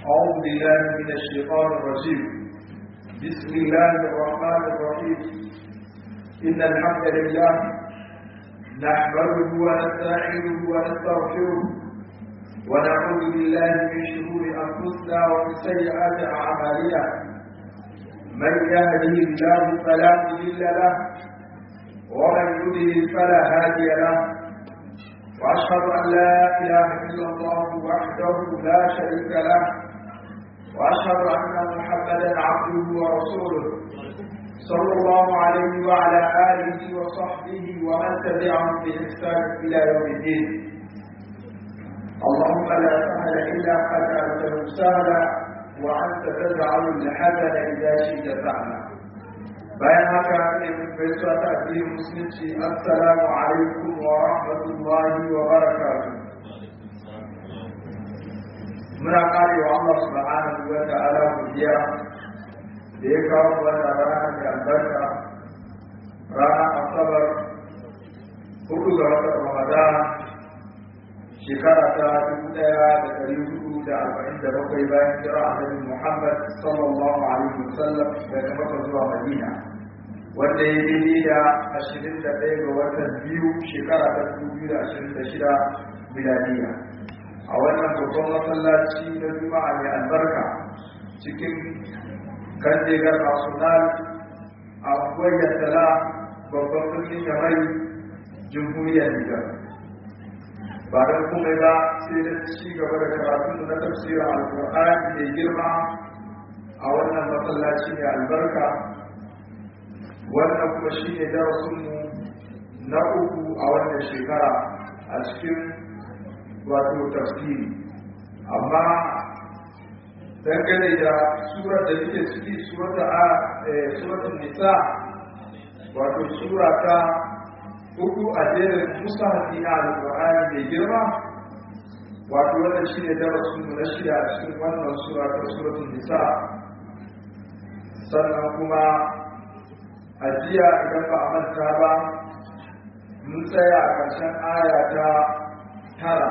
أعوذ بالله من الشيطان الرجيم بسم الله الرحمن الرحيم إن الحمد لله نحمده ونستعينه ونستغفره ونعوذ بالله من شرور أنفسنا ومن سيئات أعمالنا من يهده الله فلا مضل له ومن يضلل فلا هادي له واشهد ان لا اله الا الله وحده لا شريك له واشهد ان محمدا عبده ورسوله صلى الله عليه وعلى اله وصحبه ومن تبعهم باحسان الى يوم الدين اللهم لا سهل الا ما جعلته سهلا وانت تجعل الحزن اذا شئت سهلا bayan haka ne mun gaisuwa ta addinin musulunci assalamu alaikum wa rahmatullahi wa barakatuh muna kare wa Allah subhanahu wa ta'ala godiya da ya kawo wannan rana mai albarka rana asabar hudu ga watan ramadan shekara ta dubu daya da dari hudu da arba'in da bakwai bayan jira annabi muhammad sallallahu alaihi wasallam daga maka zuwa madina wanda ya daidai da ashirin da ɗaya ga watan biyu shekara ta dubu biyu da ashirin da shida miladiya a wannan babban masallaci na juma'a mai albarka cikin kandegar national a unguwar yantala babban birnin yamai jamhuriyar nijar ba don komai ba sai da ci gaba da karatun na tafsirin alkur'ani mai girma a wannan masallaci mai albarka wannan kuma shi ne darasinmu na uku a wannan shekara a cikin wato tafsiri amma dangane da surar da muke ciki suratun nisa wato sura ta uku a jerin musa na alƙur'ani mai girma wato wannan shi ne darasinmu na shida a cikin wannan sura ta suratun nisa sannan kuma a jiya idan ba a manta ba mun tsaya a ƙarshen aya ta tara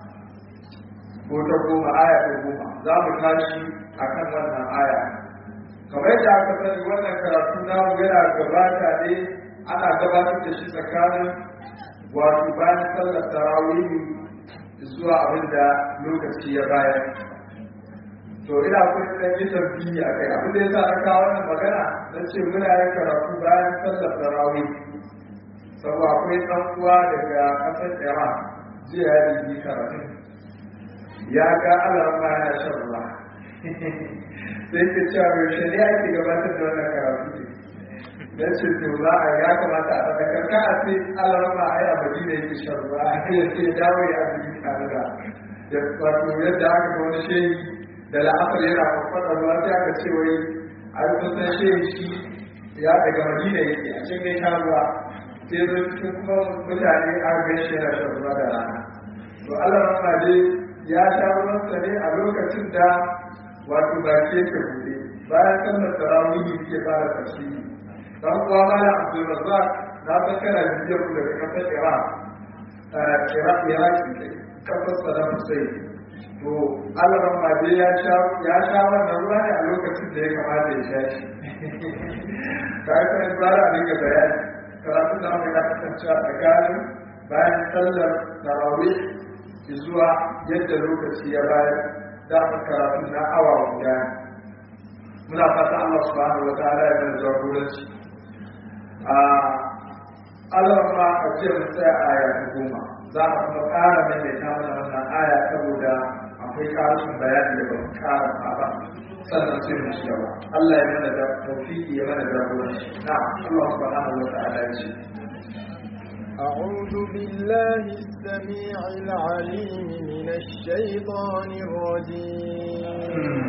ko ta goma aya ta goma za mu tashi a kan wannan aya kamar yadda aka sani wannan karatu namu yana gabata ne ana gabatar da shi tsakanin wato bayan sallar tarawihi zuwa abin da lokaci ya bayar to ina kun dan yi tambayi a kai abin da yasa na kawo wannan magana na ce muna yin karatu bayan sallar tarawih saboda akwai ɗan uwa daga ƙasar Iran jiya ya yi karatu ya ga Allah ma ya shan ruwa sai ke cewa yaushe ne ake gabatar da wannan karatu ne na ce to za a ya kamata a daga karka a ce Allah ma ai a Madina yake shan ruwa ya ce dawo ya azumi tare da wato yadda aka ga wani shehi da la'asar yana kwakwada ruwa sai aka ce wai a yi kusan shehi shi ya daga madina yake a cikin ya sha ruwa sai zo cikin kuma mutane a gan shi yana shan ruwa da rana to Allah rahma dai ya sha ruwansa ne a lokacin da wato ba ke ka bude bayan sallar tarawih ke fara tafsiri dan uwa mala Abdul Razzaq na san kana bibiyar ku daga kasar Iran Iraq Iraki kasar Saddam Hussein to alaran maje ya sha ya sha wannan ruwa ne a lokacin da ya kamata ya sha shi ka yi kan tsara a dinga bayani karatu da mai kasance a tsakanin bayan sallar tarawih zuwa yadda lokaci ya bayar da karatu na awa guda muna fata Allah subhanahu wa ta'ala ya mana jagoranci a Allah ma a ce mu tsaya aya ta goma za a kuma ƙara maimaita mana wannan aya saboda akwai ƙarfin bayani da ba mu ƙara ba sannan sai mu ci gaba Allah ya mana da tawfiki ya mana jagoranci na Allah subhanahu wa ta'ala ya ce أعوذ بالله السميع العليم من الشيطان الرجيم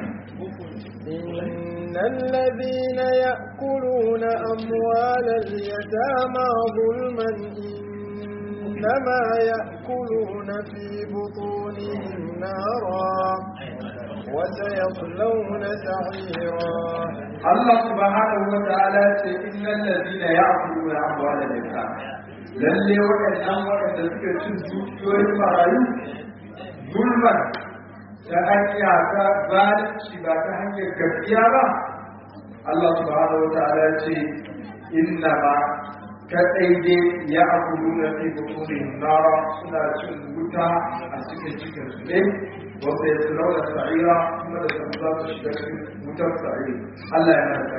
إن الذين يأكلون أموال اليتامى ظلما إنما يأكلون في بطونهم نارا وسيصلون سعيرا Allah subhanahu wa ta'ala ce innal ladina ya'kuluna amwalal yatam lalle waɗannan waɗanda suke cin dukiyoyin marayu zulman ta hanya ta zalunci ba ta hanyar gaskiya ba Allah subhanahu wa ta'ala ya ce inna ma kadai dai ya akulu na fi bukunin nara suna cin wuta a cikin cikin su ne wanda ya tsinau da sa'ira kuma da samu za su shiga cikin wutar sa'ira Allah ya nasa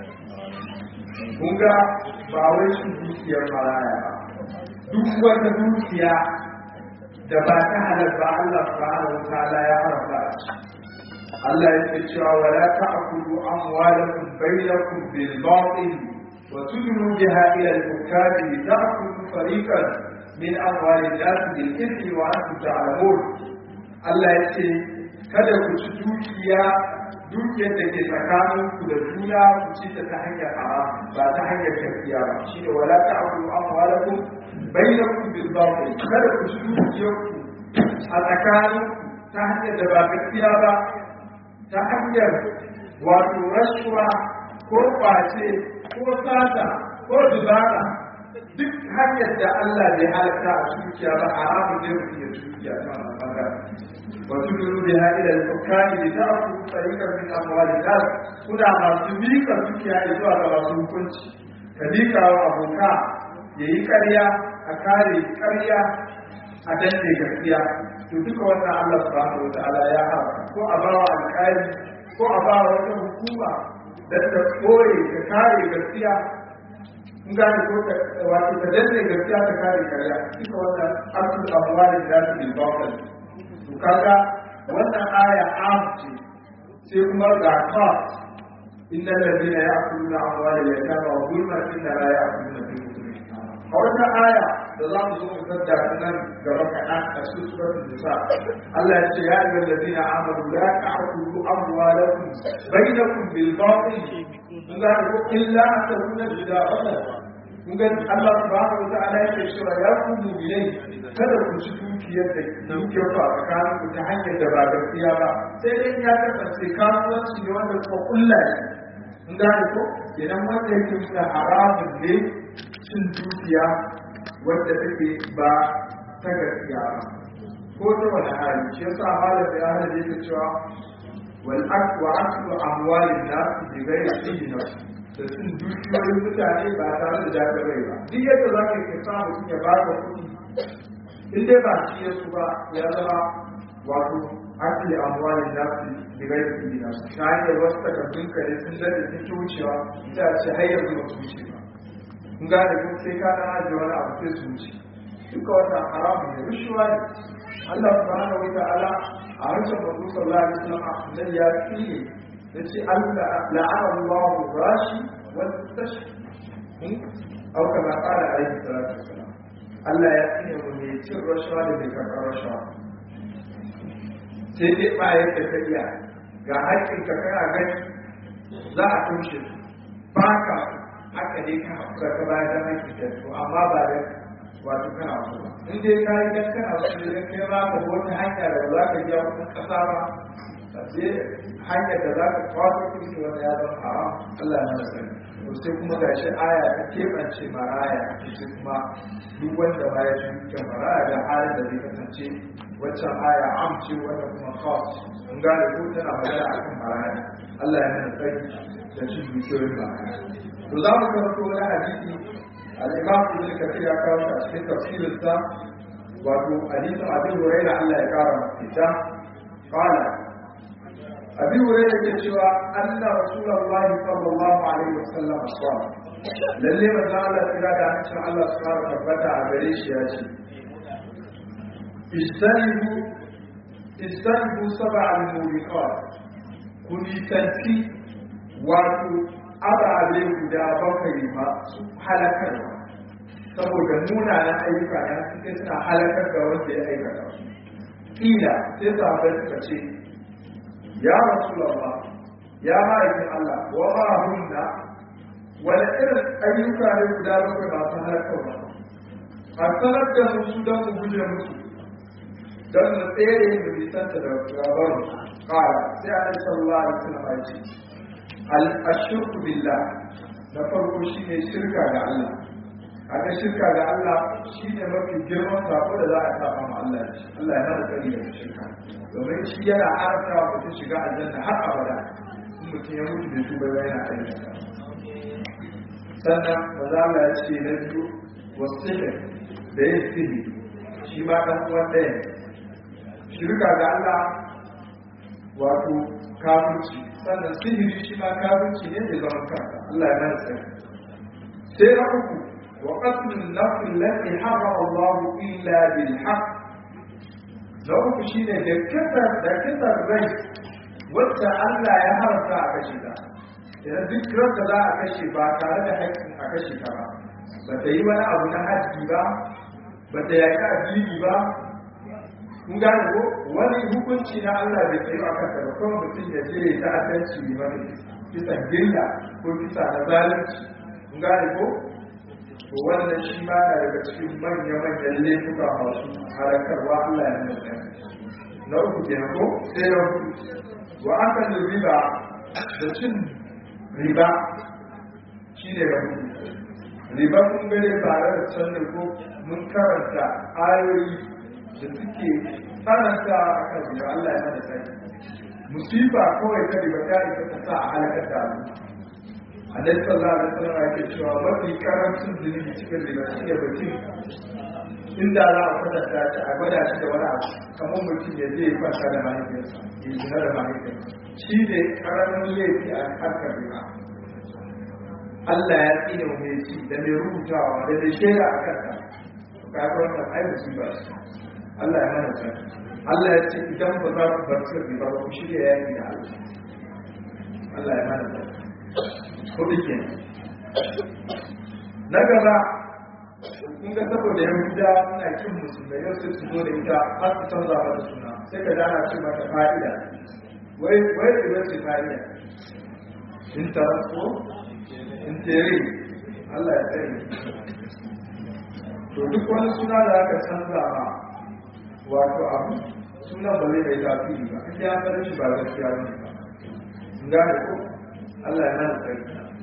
kun ga ba wai su dukiyar maraya ba duk wata dukiya da ba ta halar ba Allah subhanahu wa ta'ala ya haramta a ciki Allah ya ce cewa wala ta'kulu amwalakum bainakum bil batil wa tudlu biha ila al-hukam ta'kulu fariqan min amwalin nas bil ithmi wa antum ta'lamun Allah ya ce kada ku ci dukiya dukiyar da ke tsakanin ku da juna ku ci ta ta hanyar haram ba ta hanyar gaskiya ba shine wala ta'kulu amwalakum bainakum bil batil kada ku ci dukiyar ku a tsakanin ta hanyar da ba gaskiya ba ta hanyar wato rashuwa ko kwace ko sata ko dubara duk hanyar da Allah bai halatta a dukiya ba haramun ne mutum ya dukiya ta wannan bangaren wato duru bi hadi da hukami da ta ku tsarikar min amwali nas kuna masu mika dukiya zuwa ga masu hukunci ka mika wa aboka yayi ƙarya a kare ƙarya a danne gaskiya to duka wannan Allah subhanahu wa ta'ala ya haramta ko a bawa alƙali ko a bawa wata hukuma da ta koye ta kare gaskiya in gane ko ta wato ta danne gaskiya ta kare karya duka wannan asul amwalin da su bil batil to kaga wannan aya am ce sai kuma ga ka inna alladhina ya'kuluna amwalal yatama wa zulman inna la ya'kuluna fi a wata aya da za mu zo mu sadda nan gaba kaɗan a cikin suratul nisa Allah ya ce ya ayyuhal ladina amanu la ta'kulu amwalakum bainakum bil batil kun ga ko illa an takuna tijaratan kun ga Allah subhanahu wa ta'ala ya ce cewa ya ku mu'minai kada ku ci dukiyar da dukiyar ku a tsakanin ku ta hanyar da ba gaskiya ba sai dai ya kasance kasuwanci ne wanda kuma kulla shi kun gane ko idan wanda yake musa haramun ne cin dukiya wadda take ba ta gaskiya ba ko ta wani hali shi yasa malam da hali yake cewa wal aklu wa aklu amwalin nas bi ghairi sayyidina da cin dukiyoyin mutane ba tare da daga rai ba duk yadda za ka yi samu ya ba ka kuɗi in dai ba shi ya su ba ya zama wato akli amwalin nas bi ghairi sayyidina ta hanyar wasu takardun kare sun dade sun ki wucewa ita ce har yanzu ba su wuce ba kun gane kun sai ka dan ajiye wani abu sai su wuce duka wannan haramun ne rushuwa ne Allah subhanahu wa ta'ala a harshen manzo sallallahu alaihi wasallam nan ya tsine yace Allah la'ana Allah rashi wal tashi kun au kama qala alaihi salatu wasallam Allah ya tsine mu ne cin rashawa da bai karɓar rashawa sai dai ba yadda ka iya ga haƙƙin ka kana gani za a tushe ba ka haka dai ka haƙura ka bayar da haƙƙi da to amma ba da wato kana so ba in dai ka yi dan kana so idan kai ma ka wata hanya da ba za ka biya kuɗin ƙasa ba ka je hanyar da za ka kwato kuɗi to wanda ya zama haram Allah ya sani to sai kuma ga shi aya ta keɓance maraya ita kuma duk wanda ba ya shi dukkan maraya da halin da zai kasance waccan aya amce wanda kuma khas mun gane ko tana magana akan maraya Allah ya nuna tsari da cin dukiyoyin maraya to za mu karanto wani hadisi al-imam ibn kathir ya kawo shi a cikin tafsirin sa wato hadisin abin hurairah Allah ya kara masa qala abin hurairah ke cewa anna rasulullahi sallallahu alaihi wasallam qala lalle manzo Allah kira da hancin Allah subhanahu tabbata a gare shi ya ce istanibu istanibu sab'al mubiqat kuni tanti wato ababe guda bakwai masu halakarwa saboda munanan ayyuka na suke suna halakar da wanda ya aikata su kila sai sahabbai suka ce ya rasulullah ya ma'aikin Allah wa ma hunna wani irin ayyuka ne guda bakwai masu halakarwa a sanar da musu don mu guje musu don mu tsere mu nisanta da gabar kala sai a sallallahu alaihi wasallam ya ce al-ashirku billah na farko shine shirka ga Allah aka shirka ga Allah shine mafi girman sako da za a saba ma Allah Allah ya hada tsari daga shirka domin shi yana haramta wa mutum shiga aljanna har abada in mutum ya mutu da tuba ba yana aikata sannan mazala ya ce na biyu wasu da ya sihiri shi ma ɗan uwan ɗaya shirka ga Allah wato kafirci sannan sihiri shi ma kafirci ne da zaman kansa Allah ya nan sai sai na uku wa qatlun nafsin lati harrama Allah illa bil haqq na uku shine da kisa da kisa rai wacce Allah ya haramta a kashe ta idan duk ranta za a kashe ba tare da haƙƙin a kashe ta ba ba ta yi wani abu na haji ba ba ta yaƙi addini ba kun gane ko wani hukunci na Allah bai tsaye a kansa ba kuma mutum ya jire ta adalci ne mata kisan gilla ko kisa na zalunci kun gane ko to wannan shi ma na daga cikin manya-manyan laifuka masu halakarwa Allah ya nuna na uku kenan ko sai na hudu wa aka riba da cin riba shi ne ga hudu riba kun gane tare da can ko mun karanta ayoyi da suke tsananta a kan riba Allah ya mana sai musifa kawai ta riba ta isa ta sa a halakar da abu annabi sallallahu alaihi wasallam yake cewa mafi karancin zunubi cikin riba shi ne mutum inda za a kwatanta shi a gwada shi da wani abu kamar mutum ya je kwanta da mahaifiyarsa ya zina da mahaifiyarsa shi ne karamin laifi a harkar riba Allah ya tsine mai ci da mai rubutawa da mai shaida a kanta ka ga wannan ai musiba ce Allah ya mana tsari Allah ya ce idan ba za ku bar sirri ba ku shirya yaki da Allah Allah ya mana tsari kuɗi ke na gaba kun ga saboda yahuda suna kin musulmai yau sai su zo da ita har su canza mata suna sai ka dana ce mata fa'ida wai wai da ce fa'ida in tarasko in tere Allah ya tsare to duk wani suna da aka canza ma wato abu sunan ba zai mai tasiri ba in ya sanar shi ba gaskiya ba ne ba in gane ko Allah ya nan tsari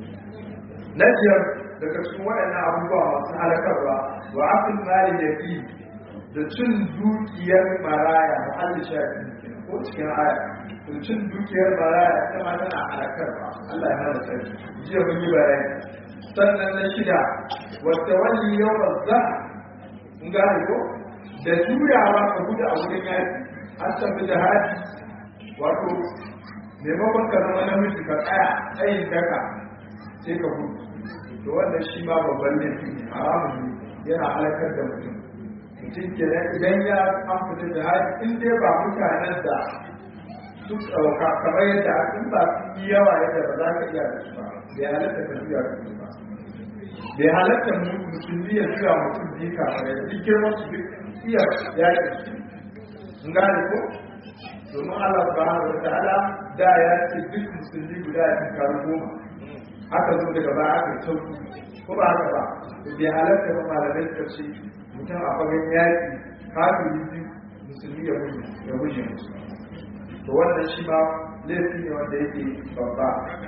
na biyar daga cikin waɗannan abubuwa masu halakarwa wa afin mali da fi da cin dukiyar maraya muhalli shafi ko cikin aya to cin dukiyar maraya ita ma tana halakarwa Allah ya nan tsari jiya mun yi bayani sannan na shida wata wani yawan zaha in gane ko da juyawa ka gudu a wurin yaki an tafi da haji wato maimakon ka zama namiji ka tsaya tsayin daka sai ka gudu to wannan shi ma babban laifi ne haramun ne yana halakar da mutum mutum kenan idan ya an fita da haji in dai ba mutanen da su ɗauka kamar yadda in ba su yi yawa yadda ba za ka iya da su ba bai halatta ka juya da su ba bai halatta musulmi ya juya mutum biyu kamar yadda duk girman su duk iya yaƙi sun gane ko domin Allah subhanahu wa ta'ala da ya ce duk musulmi guda ya karu goma aka zo daga baya aka sauki ko ba haka ba bai halatta ba malamai suka ce mutum a fagen yaƙi kafiri biyu musulmi ya guje ya guje musu to wannan shi ma laifi ne wanda yake babba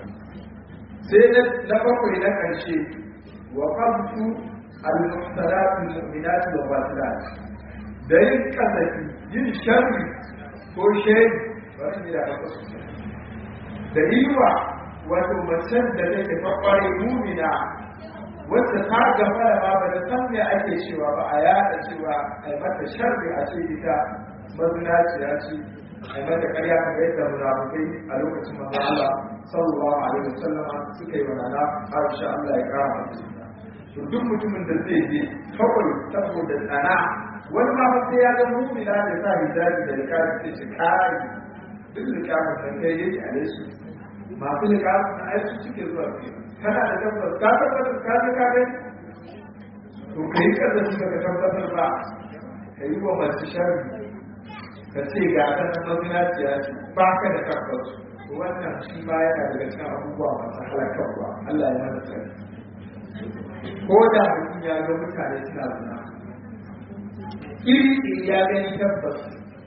sai na bakwai na ƙarshe wa qabtu al-muhsanat al-mu'minat wal ghafilat da yin kasafi yin sharri ko shaidi wani ne da aka su da yi wa wato macen da take kwakware mumina wacce ta gaba da ba ba da san me ake cewa ba a yada cewa a yi mata sharri a ce ita mazinaciya ce a yi mata karya kamar yadda munafukai a lokacin manzo Allah sallallahu alaihi wasallam suka yi wa nana Aisha Allah ya kara mata to duk mutumin da zai je kawai saboda tsana wani ma fa sai ya ga mumina da sa hijabi da rikabi sai shi kai duk rikabin da kai yake a lesu masu rikabin na aiki suke zuwa su kana da tabbas ka tabbatar ka ga ka gani to ka yi kaza su ka tabbatar ba ka yi wa mace sharri ka ce ga ta na mazinaciya ce ba ka da tabbas wannan shi ma yana daga cikin abubuwa masu halakarwa Allah ya mana tsari ko da mutum ya ga mutane suna zina iri iri ya gani tabbas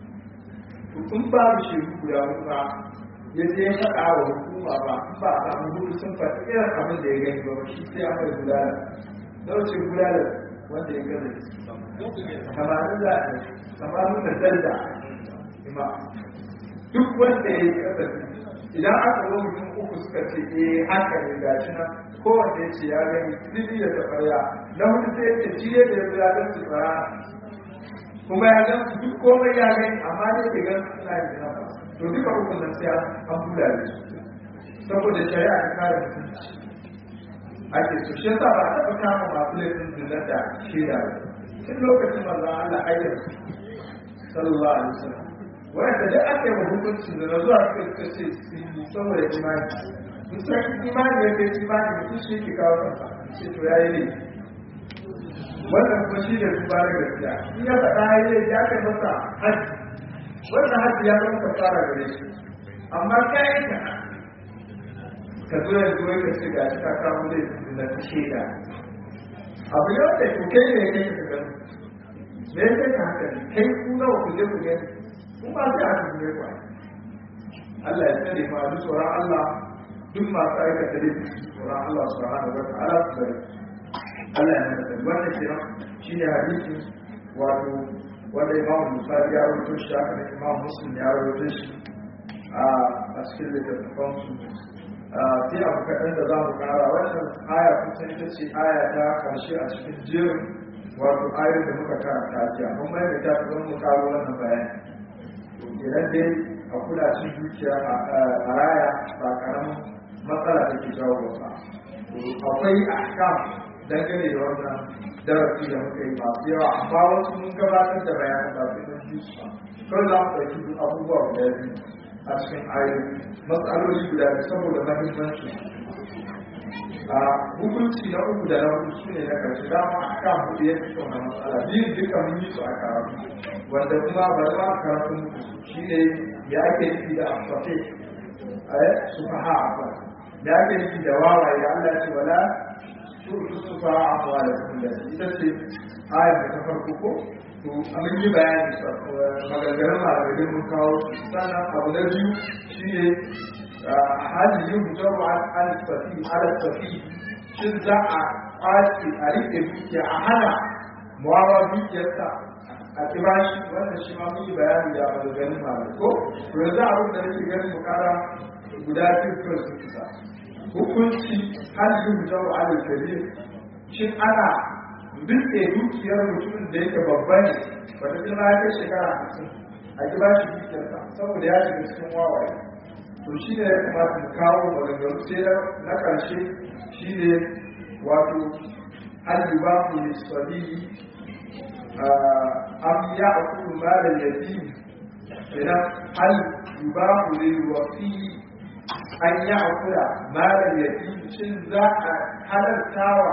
in babu shekaru guda ba ya je ya faɗa wa hukuma ba in ba a samu hudu sun faɗi irin abin da ya gani ba shi sai an mai gudana dauce gudana wanda ya gani tamanin da tamanin da dalda ima duk wanda ya yi kasafi idan aka zo mutum uku suka ce eh haka ne ga shi nan kowanne ya ce ya gani zibi da tafarya na hudu sai ya ce shi ne da ya zo ya gan su tsara kuma ya gan su duk komai ya gani amma dai ke gan su suna yin zina ba to duka uku nan sai an bula da su saboda shari'a ta kare mutunci ake so shi yasa ba a taɓa kama masu laifin zina da shaida ba tun lokacin manzon Allah ayyar sallallahu alaihi wasallam wanda da aka yi wa hukuncin da zuwa suka suka ce su yi saboda imani musamman imani ya kai imani mutum shi ke kawo kansa ce to ya yi ne wannan kuma shi ne tuba da gaskiya in ya faɗa ya yi ya kai masa haji wannan haji ya zama ka fara gare shi amma kai ka ka zo ya zo ka ce ga shi ka kawo zai na ta shaida abu ne wanda to kai ne ya kai ka gani me ya kai ka hankali kai ku nawa ku je ku gani kuma sai a cikin ya kwaya Allah ya tsare ma duk tsoron Allah duk masu aikata da tsoron Allah su hana wa ta'ala su bari Allah ya nuna tsari wannan kenan shi ne hadisi wato wanda Imam Bukhari ya rubuto shi haka ne Imam Muslim ya rubuto shi a cikin littattafan su sai abu kaɗan da za mu ƙara wannan aya kusan ita ce aya ta ƙarshe a cikin jerin wato ayoyin da muka karanta jiya mun mai da ta zama mu kawo wannan bayani idan dai a kula cin dukiya a raya ba karamin matsala da ke jawo ba akwai ahkam dangane da wannan darasi da muka yi masu yawa amma wasu mun gabatar da bayanan ba su don su ba kawai za mu ɗauki duk abubuwa guda biyu a cikin ayoyi matsaloli guda biyu saboda mahimmanci a hukunci na uku da na hudu su ne na karshe dama a kan hudu ya fito na matsala biyu duka mun yi su a karatu wanda kuma ba za a karatu muku shi ne ya ake nufi da amfafe a su faha a ya ake nufi da wawaye Allah ce wala su su faha a kwa da kuma da ita ce ayar da ta farko ko to mun yi bayani maganganun malamai mun kawo sannan abu na biyu shi ne hali yin hujjaru al-safi al-safi shin za a kwace a rike dukiya a hana muwawa dukiyarsa a kibashi wanda shi ma mun yi bayani da maganganun malamai ko to yanzu abin da nake ganin bukara guda biyu kawai sun fita hukunci hali yin hujjaru al-kabir shin ana rike dukiyar mutumin da yake babba ne wata kila ya kai shekara hamsin a kibashi dukiyarsa saboda ya shiga cikin wawaye to shi ne ya kamata mu kawo maganganu sai na ƙarshe shi ne wato ayyuba ku ne sabihi am ya akulu malar yatim idan ayyuba ku ne wafi an ya akula malar yatim shin za a halartawa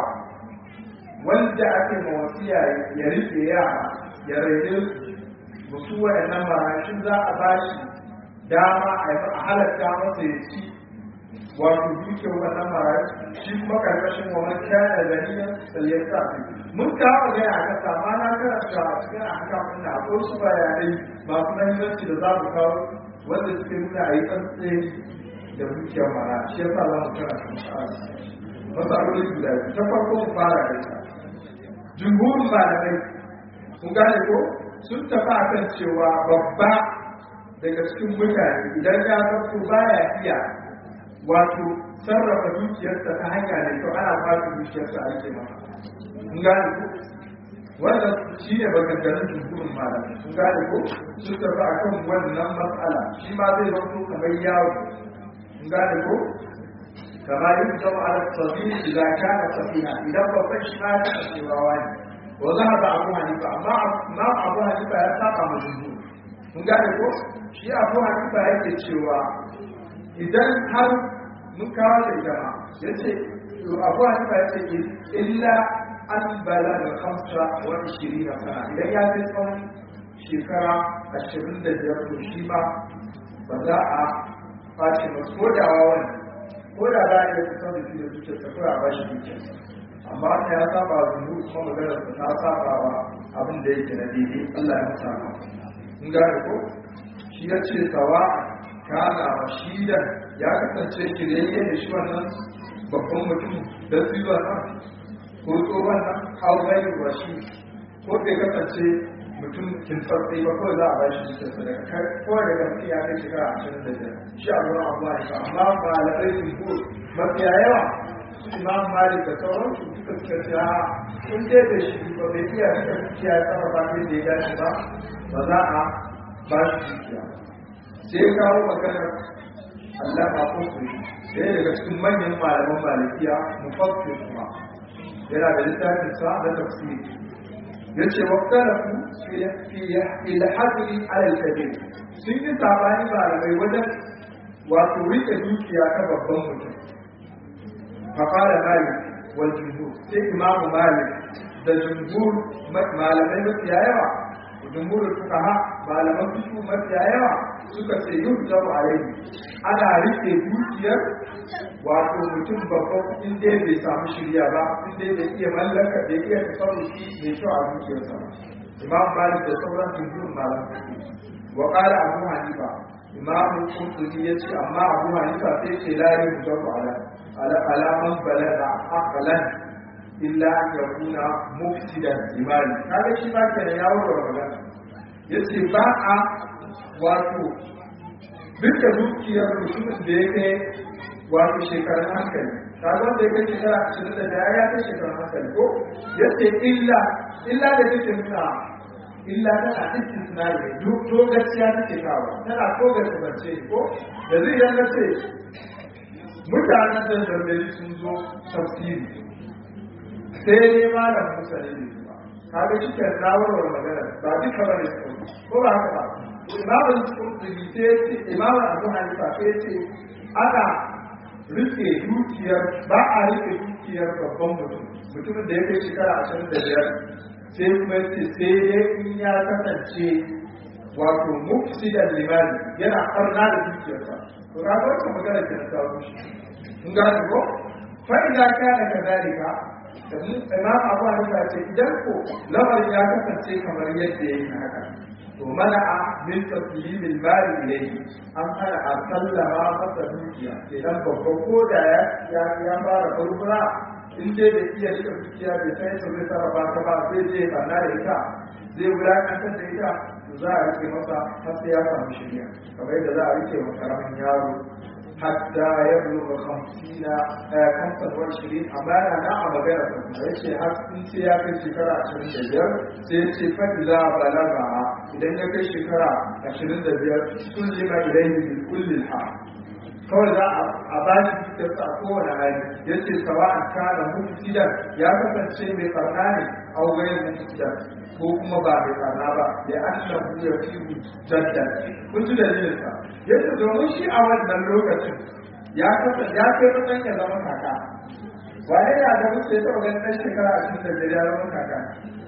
wanda ake mawasiya ya rike yara ya rage musu wa'annan marashin za a bashi dama a halatta masa ya ci wato dukiyar wannan marayu shi kuma karkashin wa man kana ganiya sayyata mun kawo ga a kasa ma na karanta a cikin ahkam din da akwai su bayanai masu mahimmanci da za mu kawo wanda suke nuna a yi tsantseni da dukiyar marayu shi yasa za mu karanta masaloli guda biyu ta farko mu fara da ita jumhurin malamai kun gane ko sun tafi akan cewa babba daga cikin mutane idan ya zarto baya iya wato sarrafa dukiyarsa ta hanya ne to ana fata dukiyarsa a rike masa kun gane ko wannan shi ne maganganun jumhurin malamai kun gane ko sun tafi akan wannan matsala shi ma zai zarto kamar yawo kun gane ko kama yin zama ala sabili idan kana safiha idan babban shi ma ya cewa wani wa za ba abu hanifa amma ma abu hanifa ya saba ma jumhur kun gane ko shi abu hanifa yake cewa idan har mun kawo da jama ya ce abu hanifa ya ce illa an bala da kamsa wa ishirin na sana idan ya kai tsawon shekara ashirin da biyar to shi ba ba za a face masu kodawa wani ko da za a iya kusan da shi da duke ta kura ba shi duke amma wannan ya saba zungu kuma maganar ta saba wa abin da yake na daidai Allah ya musa kun gane ko shi ya ce sawa kana rashidan ya kasance kireyye da shi wannan babban mutum da zuwa nan ko tsohon nan hauwayin rashi ko bai kasance mutum kin tsarki ba kawai za a ba shi dukiyar sadaka kawai daga mutum ya kai shekara ashirin da biyar shi a wurin abuwa ne amma malamai sun ko mafiya yawa su imam malik da sauransu suka suka ce a in dai da shi ba bai iya suka dukiya ya tsara ba da ya dace ba ba za a ba shi dukiya sai ya kawo maganar Allah ba ko ku ɗaya daga cikin manyan malaman malikiya mufassir kuma yana da littafin sa da tafsiri yace waqtalafu fi fi al-hadri ala al-kabir sun yi sabani malamai wajen wato rike dukiya ta babban mutum faqala malik wal jumhur sai imam malik da jumhur malamai mafiya yawa jumhur fuqaha malaman fiqh mafiya yawa suka ce yuzau alaihi ana rike dukiyar wato mutum babban in dai bai samu shirya ba in dai bai iya mallaka bai iya tasarrufi mai kyau a dukiyarsa ba imam malik da sauran jumhur malam wa qala abu hanifa imam qurtubi yace amma abu hanifa sai ce la yuzau ala ala alaman balaga aqlan illa an yakuna mufsidan imani kaga shi ba kenan ya wuce magana yace ba a wato duka dukiyar mutumin da ya kai wato shekarun hankali kaga wanda ya kai shekara ashirin da daya ya kai shekarun hankali ko ya ce illa illa da take nuna illa tana istisna ne to gaskiya take kawo tana ko gaskance ko da zai yanga ce mutanen da zambari sun zo tafsiri sai ne malam musa ne ba kaga cikin nawarwar magana ba duka ba ne ko ba haka ba imamu kurtubi sai ce imamu abu hanifa sai ce ana rike dukiyar ba a rike dukiyar babban mutum mutumin da ya kai shekara ashirin da biyar sai kuma ce sai dai in ya kasance wato mufsidan limani yana karna da dukiyarsa to ka ga wannan magana ke ta rushe kun gane ko fa idza kana kadalika da imam abu hanifa ce idan ko lamarin ya kasance kamar yadda yake haka to mana'a min taslimil mali ilayhi an hana a sallama masa dukiya idan babban koda ya ya ya fara furfura in dai bai iya rika dukiya bai san yadda zai sarrafa ta ba zai je banna da ita zai wulakantar da ita to za a rike masa har sai ya samu shirya kamar yadda za a rike wa karamin yaro hatta ya buluga hamsina kamsan wani shirin amma yana na a magana ta ya ce har in sai ya kai shekara ashirin da biyar sai ya ce fa iza balaga idan ya kai shekara ashirin da biyar sun lima ilaihi bil kullil ha kawai za a ba shi dukkan a kowane hali ya ce sawa'an kana mufsidan ya kasance mai barna ne a wurin mufsidan ko kuma ba mai barna ba ya annahu ya fi jaddan kun ji dalilin sa yace domin shi a wannan lokacin ya kasance ya kai matsayin ya zama kaka wane ya ga mutu ya taɓa ganin ɗan shekara ashirin da biyar ya zama kaka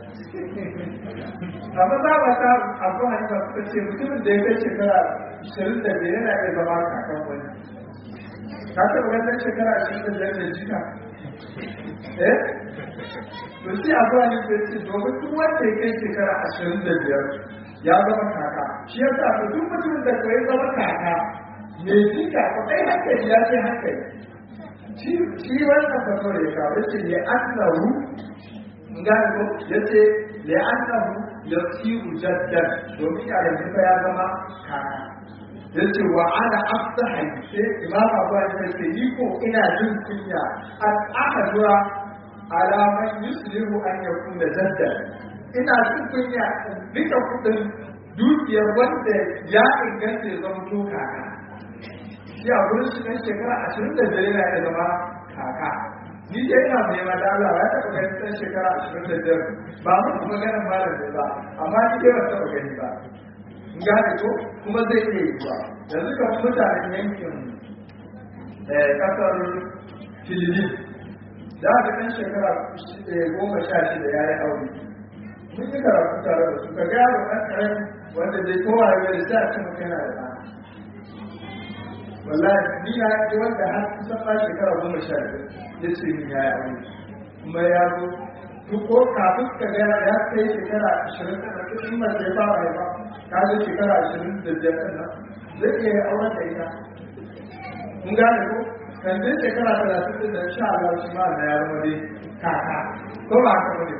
amma za ba ta abu hanifa suka ce mutumin da ya kai shekara ashirin da biyar yana iya zama kakan wani ka taɓa ganin shekara ashirin da biyar da jika eh to shi abu hanifa ya ce domin duk wanda ya kai shekara ashirin da biyar ya zama kaka shi ya sa duk mutumin da ya zama kaka mai jika ko kai hankali ya ce hankali shi wannan fasar ya kawo ce ne annahu gane ko ya ce le annahu ya tsiru jaddan domin ya yanzu fa ya zama kaka ya ce wa ana afsahi sai imam abu ya ce ni ko ina jin kunya an aka jura alaman yuslihu an yakuna jaddan ina jin kunya duka kudin dukiyar wanda ya inganta ya zama to kaka shi a wurin shi ɗan shekara ashirin da biyar yana da zama kaka ni dai ina mai ma da Allah ya taɓa ganin ɗan shekara ashirin da biyar ba mu kuma ganin malam da ba amma ni dai ba taɓa gani ba in gane ko kuma zai iya yi ba yanzu kan mutanen yankin ƙasar filibin da aka ɗan shekara goma sha shida ya yi aure mun yi karatu tare da su ka ga yaro ɗan ƙarami wanda zai kowa ya gari sai a ci mutum yana da ɗan wallahi ni na yi wanda har kusan ba shekara goma sha biyar ya ce min ya yi aure kuma ya zo duk ko kafin ka ga ya kai shekara ashirin da ɗan in mace ya fara haifa ka zo shekara ashirin da biyar ɗin nan zai iya yi auren da ita mun gane ko kan zai shekara talatin da sha Allah shi ma na ya zama dai kaka ko ba haka bane ba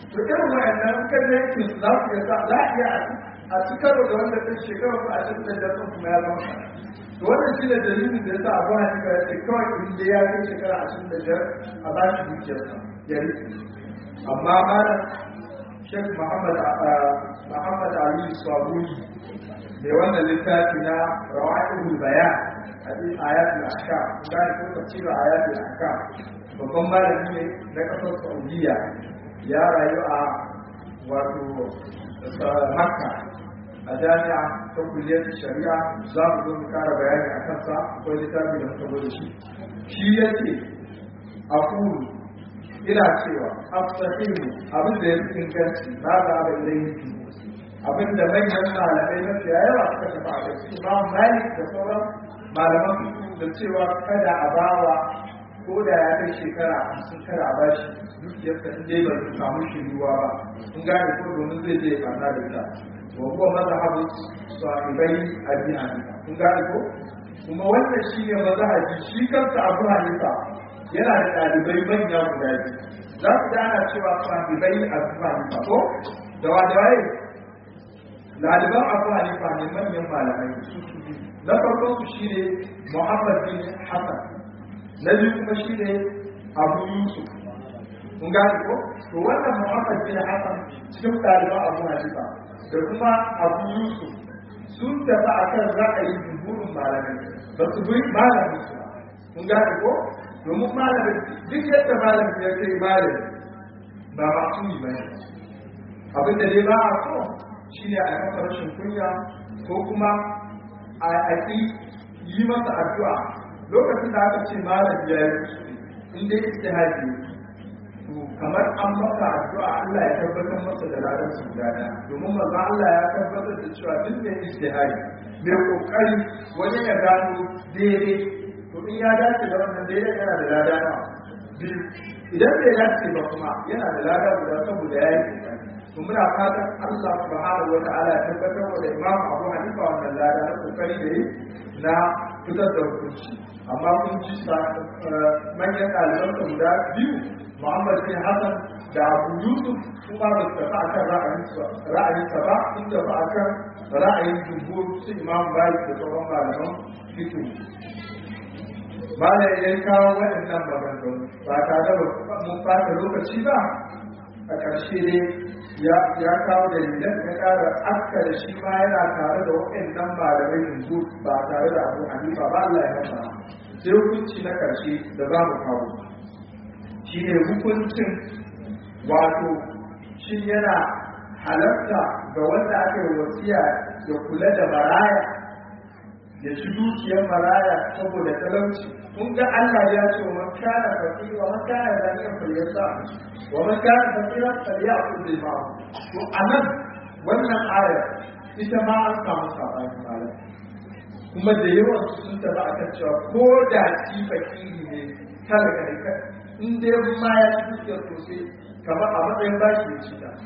to irin wa'annan kan da yake za su iya sa za a iya a ci karo da wanda ɗin shekara ko a cikin da jasun kuma ya zama to wannan shi ne dalilin da ya sa abu hanifa ya ce kawai in da ya kai shekara ashirin da biyar a ba shi dukiyarsa ya rike amma malam shek muhammad muhammad ali swabuni mai wannan littafi na rawa'ihul bayan a ayatul ahkam gane ko tafsirin ayatul ahkam babban malami ne na kasar saudiya ya rayu a wato makka a jami'a ta kulliyar shari'a za mu zo mu kara bayani a kansa akwai littafi da muka da shi shi yake a kuru ina cewa afsahimu abin da ya fi inganci na ga abin da ya fi abin da manyan malamai na yawa suka tafi a kai su ba malik da sauran malaman da cewa kada a bawa ko da ya kai shekara hamsin kada a bashi dukiyarsa in dai ba su samu shiruwa ba kun gane ko domin zai je barna da ita wa kuwa mazhabu sahibai abi hanifa kun gane ko kuma wannan shine mazhabi shi kansa abu hanifa yana da ɗalibai manya guda biyu za ku gana cewa sahibai abu hanifa ko da wa da waye ɗaliban abu hanifa ne manyan malamai na farkon su shine muhammad bin hasan na biyu kuma shine abu yusuf kun gane ko to wannan muhammad bin hasan cikin ɗaliban abu hanifa da kuma abu yusuf sun tafi a kan ra'ayin jumhurin malamai ba su bi malamin su kun gane ko domin malamin duk yadda malamin ya kai malami ba masu ba ne abin da dai ba a so shine a masa rashin kunya ko kuma a aki yi masa addu'a lokacin da aka ce malam ya yi in dai ijtihadi to kamar an maka addu'a Allah ya tabbatar masa da ladan su guda ɗaya domin manzo Allah ya tabbatar da cewa duk da ijtihadi mai kokari wajen ya gano daidai to in ya dace da wannan daidai yana da lada na biyu idan bai dace ba kuma yana da lada guda saboda ya yi kokari to muna fatan Allah subhanahu wa ta'ala ya tabbatar wa da Imam Abu Hanifa wannan lada na kokari da yi na fitar da hukunci amma kun ji manyan ɗalibansa guda biyu Muhammad bin Hassan da Abu Yusuf kuma ba su tafi akan ra'ayinsa ba sun tafi akan ra'ayin jumhur su Imam Malik da sauran malaman fiqh Malam ya kawo waɗannan maganganu ba tare da mun ɓata lokaci ba a ƙarshe dai ya kawo dalilan ya ƙara aska da shi ma yana tare da waɗannan malamai jumhur ba tare da Abu Hanifa ba Allah ya masa sai hukunci na ƙarshe da za mu kawo shi ne hukuncin wato shi yana halarta ga wanda aka yi wasiya ya kula da maraya ya ci dukiyar maraya saboda talauci kun ga Allah ya ce wa man kana fakira wa man kana ganiyan falyasa wa man kana fakira falyakul bil ma'ruf to anan wannan aya ita ma an samu sabani malam kuma da yawan sun taba akan cewa ko da shi fakiri ne talaka ne in dai ma ya ci dukiyar sosai kamar a matsayin bashi ya ci ta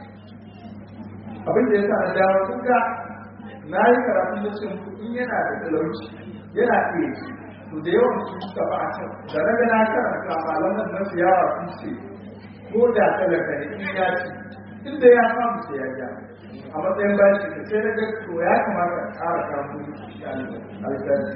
abin da ya sa na dawo kun ga na yi karatun da cin in yana da talauci yana iya ci to da yawan su suka ba a can da na ga na karanta malaman nan su yawa sun ce ko da talaka ne in ya ci inda ya samu sai ya ja a matsayin bashi ka sai na ga to ya kamata a ƙara samun alƙalmi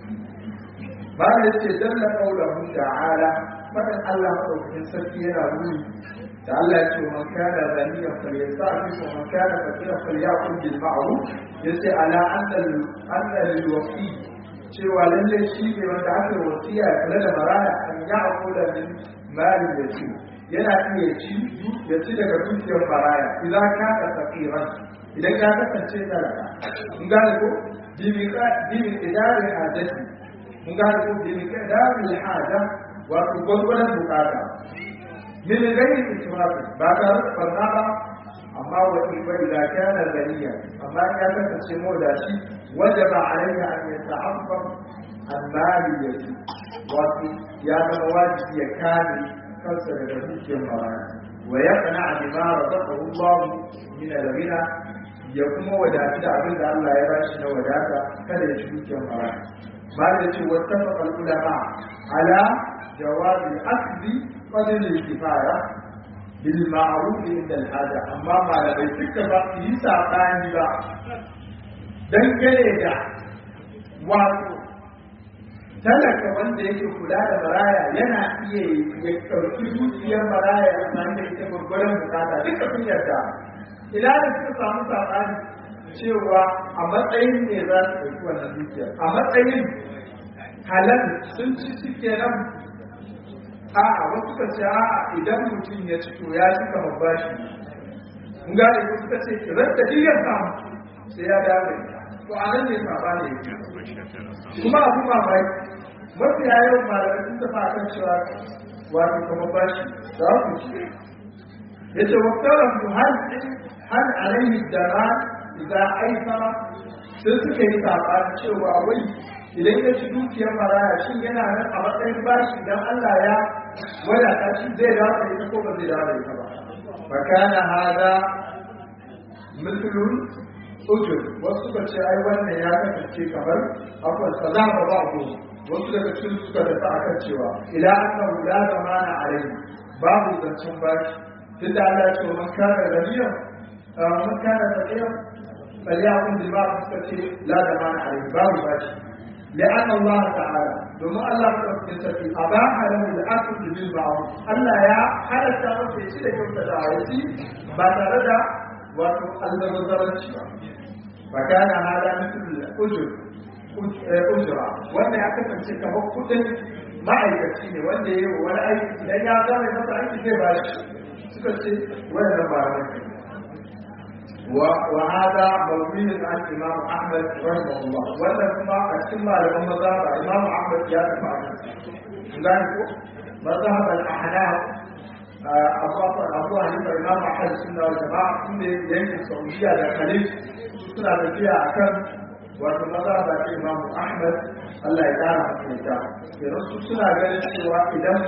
ba da ce dalla qaulahu ta'ala fadan Allah madaukakin sarki yana nuni da Allah ya ce man kana ghaniyan falyasta'fif wa man kana faqiran falyakul bil ma'ruf yace ala anna anna lil wasi cewa lalle shi ne wanda aka wasiya ya kula da maraya an ya akula min malin da ci yana iya ci ya ci daga dukiyar maraya idan ka ka faqiran idan ya kasance talaka in gane ko bibi idari hajati mun gane ko bibi idari haja wato gwagwaran bukata min gairi israfi ba tare da barna ba amma wa iba idza kana ganiya amma ya kasance mu da shi wajaba alayka an yata'affa an mali yati wato ya zama wajibi ya kare kansa daga dukiyar maraya wa yaqna bima razaqahu Allah min al-ghina ya kuma wadatu da abin da Allah ya bashi na wadata kada ya ci dukiyar maraya ba da ce wattafaqa al-ulama ala جواز أخذ قدر الكفاية bil ma'ruf inda al-hada amma malamai duka ba su yi sabani ba dan gare da wato talaka wanda yake kula da maraya yana iya ya ɗauki dukiyar maraya ya amfani da ita gwargwaron bukata duka sun yarda ila da suka samu sabani cewa a matsayin ne za su ɗauki wannan dukiyar a matsayin halal sun ci suke nan a wasu ka ce a idan mutum ya ci to ya ci kamar bashi mun gane ko suka ce ran da diyar samu sai ya dawo to a nan ne saba ne kuma abu mamaki mafi yawan malamai sun tafi akan cewa wato kamar bashi za ku ci ya ce waktaran mu hal alaihi dara idan aifara sai suka yi saɓani cewa wai idan ya ci dukiyar maraya shin yana nan a matsayin bashi idan Allah ya wadata shi zai dawo da ita ko ba zai dawo da ita ba fakana hada mithlun ujur wasu suka ce ai wannan ya kasance kamar akwai salama ba ko wasu daga cikin suka tafi akan cewa ila annahu la zamana alaihi babu zancen bashi tunda Allah ya ce man kana ganiyan man kana ganiyan فليأكل بما تستطيع لا ضمان عليه باب باشي لأن الله تعالى domin Allah ta tafi a ba a lahu da akul da bil ma'ruf Allah ya halatta masa shi da kyauta da ayati ba tare da wato albazaranci ba fa kana hada mithl ujur ujra wanda ya kasance kamar kudin ma'aikaci ne wanda ya yi wani aiki idan ya gane masa aiki zai ba shi suka ce wannan ba wani وهذا مروي عن الامام احمد رحمه الله ولا كما كما لما مذهب الامام احمد يا جماعه ذلك مذهب الاحناف ابو ابو حنيفه الامام احمد السنه والجماعه كل ينكي السعوديه ده خليج suna tafiya akan wato maza da imamu ahmad Allah ya kara masa ita kenan su suna ganin cewa idan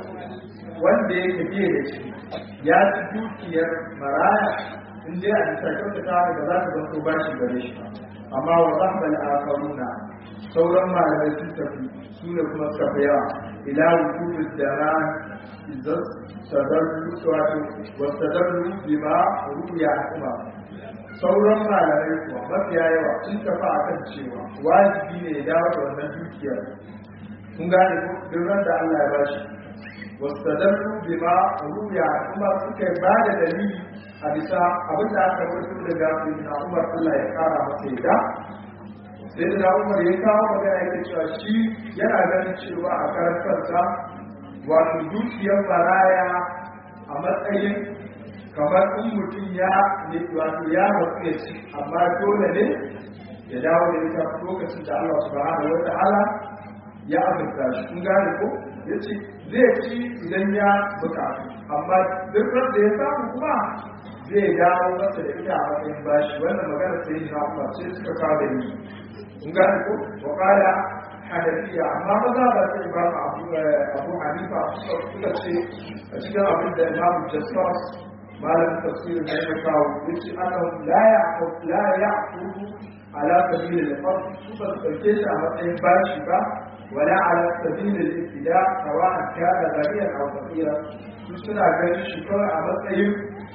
wanda ya tafiye da shi ya ci dukiyar maraya in dai a bisa kyautata ba za ta zanto ba shi gare shi amma wa zahbal akaruna sauran malamai sun tafi su ne kuma suka fi yawa ila wujubid dara idan tadallu wato wa tadallu bima ruya kuma sauran malamai kuwa mafiya yawa sun tafi akan cewa wajibi ne ya dawo da wannan dukiyar kun gane ko duk ran da Allah ya bashi wastadallu bima ruya kuma suka ba da dalili a bisa abin da aka rubuto daga Sayyidina Umar Allah ya kara masa yadda Sayyidina Umar ya kawo magana yake cewa shi yana ganin cewa a karan kansa wato dukiyar baraya a matsayin kamar in mutum ya wato ya rasu ya ci amma dole ne ya dawo da ita lokacin da Allah subhanahu wa ta'ala ya azurta shi kun gane ko ya ce zai ci idan ya bukatu amma duk da ya samu kuma zai dawo masa da ita a matsayin bashi wannan magana sai na umar sai suka kawo da ni kun gane ko wa qala hanafiya amma maza ba ta imam abu abu hanifa suka ce a cikin abin da imam jassas malam tafsirin da ya kawo yace annahu la ya'qu la ya'qu ala sabil al-fard su ba su dauke shi a matsayin bashi ba wala ala sabil al-ibtida sawa'a kana ghaniyan aw faqira su suna ganin shi kawai a matsayin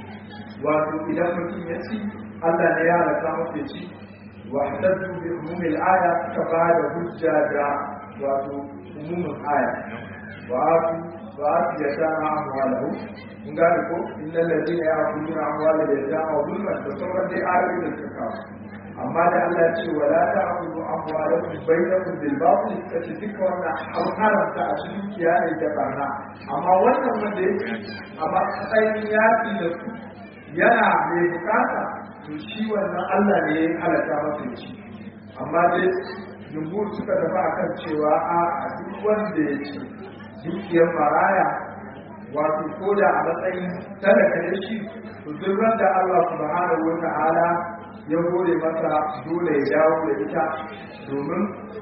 wato idan mutum ya ci Allah ne ya rasa masa ci wa hadatu bi umumil aya ka ba da hujja da wato umumin aya wa atu wa atu ya sha ma amwalahu in gane ko innal ladina ya'kuluna amwalal yatama zulman da sauran dai ayoyi da suka kawo amma da Allah ce wala ta'kulu amwalakum bainakum bil batil kace duka wannan an haramta a cikin kiyaye da barna amma wannan wanda yake amma tsayin yafi da su yana mai bukata to shi wannan Allah ne ya halatta masa ci amma dai jumhur suka tafi akan cewa a duk wanda ya ci dukiyar maraya wato ko da a matsayin talaka da shi to duk da Allah subhanahu wa ta'ala ya gode masa dole ya dawo da ita domin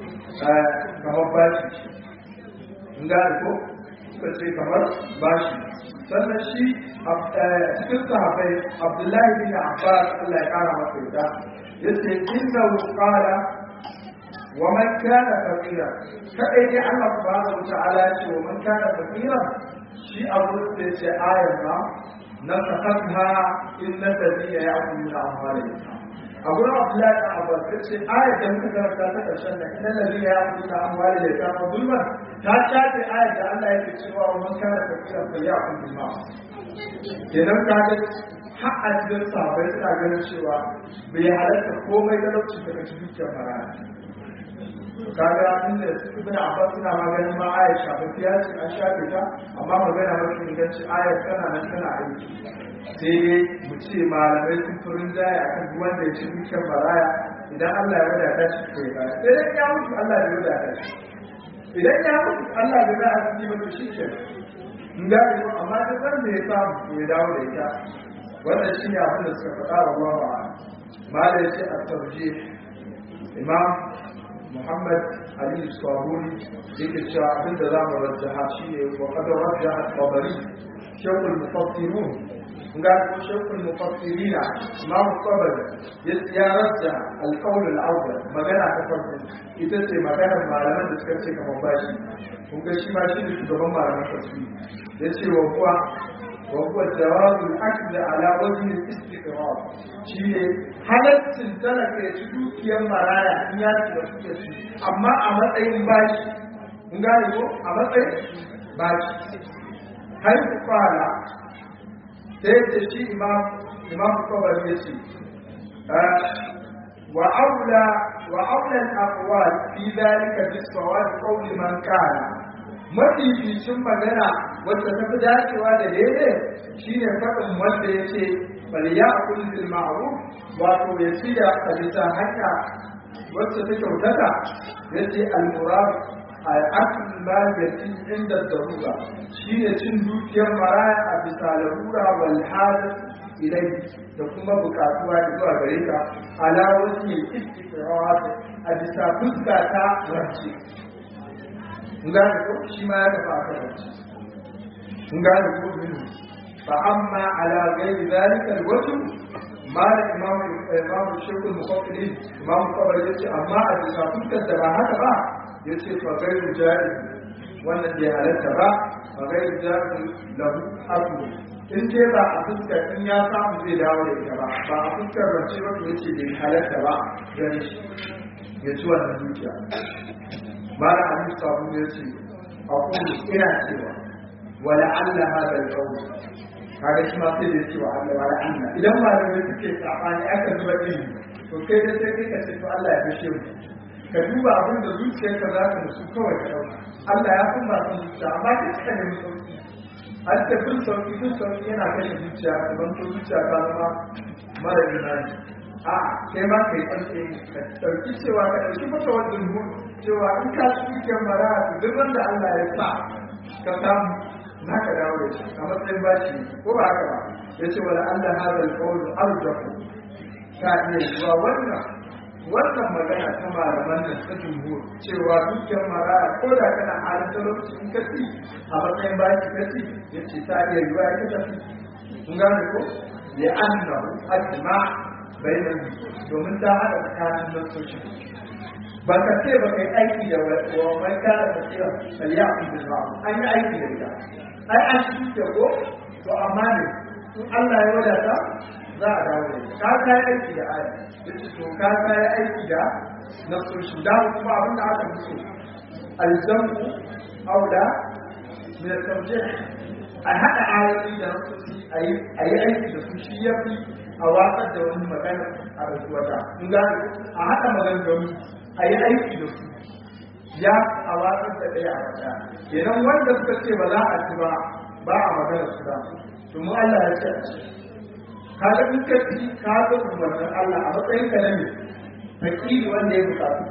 kamar bashi in gane ko suka ce kamar bashi sannan shi cikin sahabai abdullahi bin abbas Allah ya kara masa ita yace inna qala wa man kana faqira kadai ne Allah subhanahu wa ta'ala ya ce wa man kana faqira shi abu da yace ayar ma نسختها إن الذين يأكلون أموال اليتامى أقول عبد الله بن عباس كتشي آية جميلة كانت تتكلم إن الذين يأكلون أموال اليتامى ظلما تاشات آية الله يكتشفها ومن كان فقيرا فليأكل بالمعروف kenan ka ga har a cikin sahabbai suna ganin cewa bai halatta komai da lokacin daga cikin dukiyar maraya kaga inda ibn abbas suna maganin ma ayat shafafiya ce an shafe ta amma magana mafi inganci ayat tana nan tana aiki sai dai mu ce malamai sun furin jaya akan duk wanda ya ci dukiyar maraya idan Allah ya wadata shi ko ya baya sai dai ya mutu Allah ya wadata shi idan ya mutu Allah ya wadata shi ba to shi ke in ga amma da san da ya samu ya dawo da ita wannan shi ne abin da suka faɗa wa Allah malai ce a tarjih imam محمد علي الصابوني يجي الشاعبين ده زعم رجحها شيء وقد رجح الطبري شوق المفسرون قال شوق المفسرين امام الطبري يا رجح القول الاول ما كان كفر ita ce maganar malaman da suka ce kamar bashi kun ga shi ma shi ne shugaban malaman tafsiri ya ce wa kuwa wa kuwa jawabul akli ala wajhi istiqrar shi ne halaccin talaka ya ci dukiyar maraya in ya ci da suke ci amma a matsayin bashi kun gane ko a matsayin bashi har ku fara sai da shi imam imam kabar ya ce wa aula wa aula al-aqwal fi dhalika bis-sawab qawl man kana mafificin magana wacce ta fi dacewa da daidai shine faɗin wanda ya ce bal ya akul bil ma'ruf wato ya ci da bisa hanya wacce ta kyautata ya ce al murad al akl mal yati inda darura shine cin dukiyar maraya a bisa larura wal hadath ilai da kuma bukatuwa zuwa gare ka ala wani istiqrar a bisa fuska ta rance ngane ko shi ma ya tafi aka rance ngane ko minu fa amma ala ghairi zalika alwajh ma da imam imam shaykh al-mufassirin imam kabar yace amma a bisa fuskar da ba haka ba yace fa gairu jaiz wannan bai halatta ba fa gairu jaiz lahu aklu in dai ba a fuskar in ya samu zai dawo da ita ba ba a fuskar rance ba to yace bai halatta ba gani shi ya ci wannan dukiya mara abin sabu ya ce a kuma ina cewa wala Allah hada al-qawl kaga shi ma sai da cewa Allah wala Allah idan malamai suke sabani aka zuba ilimi to kai da sai kai ka ce to Allah ya bishe mu ka duba abin da zuciyarka za ta musu kawai ka dauka Allah ya kuma sun zuciya amma ka cika ne sauki an ta kun sauki kun sauki yana kashe zuciya kamar to zuciya ta zama mara imani a kai ma kai tsarki ka ɗauki cewa ka ɗauki mata wajen mu cewa in ka ci dukiyar mara to duk wanda Allah ya sa ka samu za ka dawo da shi a matsayin bashi ko ba haka ba ya ce wala Allah hadal qawlu arjahu ka iya zuwa wannan wannan magana ta malaman nan ta jumhur cewa dukiyar mara ko da kana halin talauci in ka ci a matsayin bashi ka ci ya ce ta iya yiwa ya tafi kun gane ko ya annahu ajma' bainan domin ta haɗa tsakanin nasoci ba ka ce ba kai aiki da wa mai kana da cewa sariya a cikin ba an yi aiki da ita ai an shi ke ko to amma ne in Allah ya wadata za a dawo da ita ka ka yi aiki da aya yace to ka ka yi aiki da nasoci da kuma abin da aka musu aljamu aula min al-tawjih a haɗa ayoyi da nasoci a yi aiki da su shi ya fi a watsar da wani magana a rasuwata in gane a haɗa maganganu a yi aiki da su ya a watsar da ɗaya a wata idan wanda suka ce ba za a ci ba ba a magana su ba domin Allah ya ce a ci ka ga in ka ci ka ga umarnin Allah a matsayin ka na ne fakiri wanda ya bukatu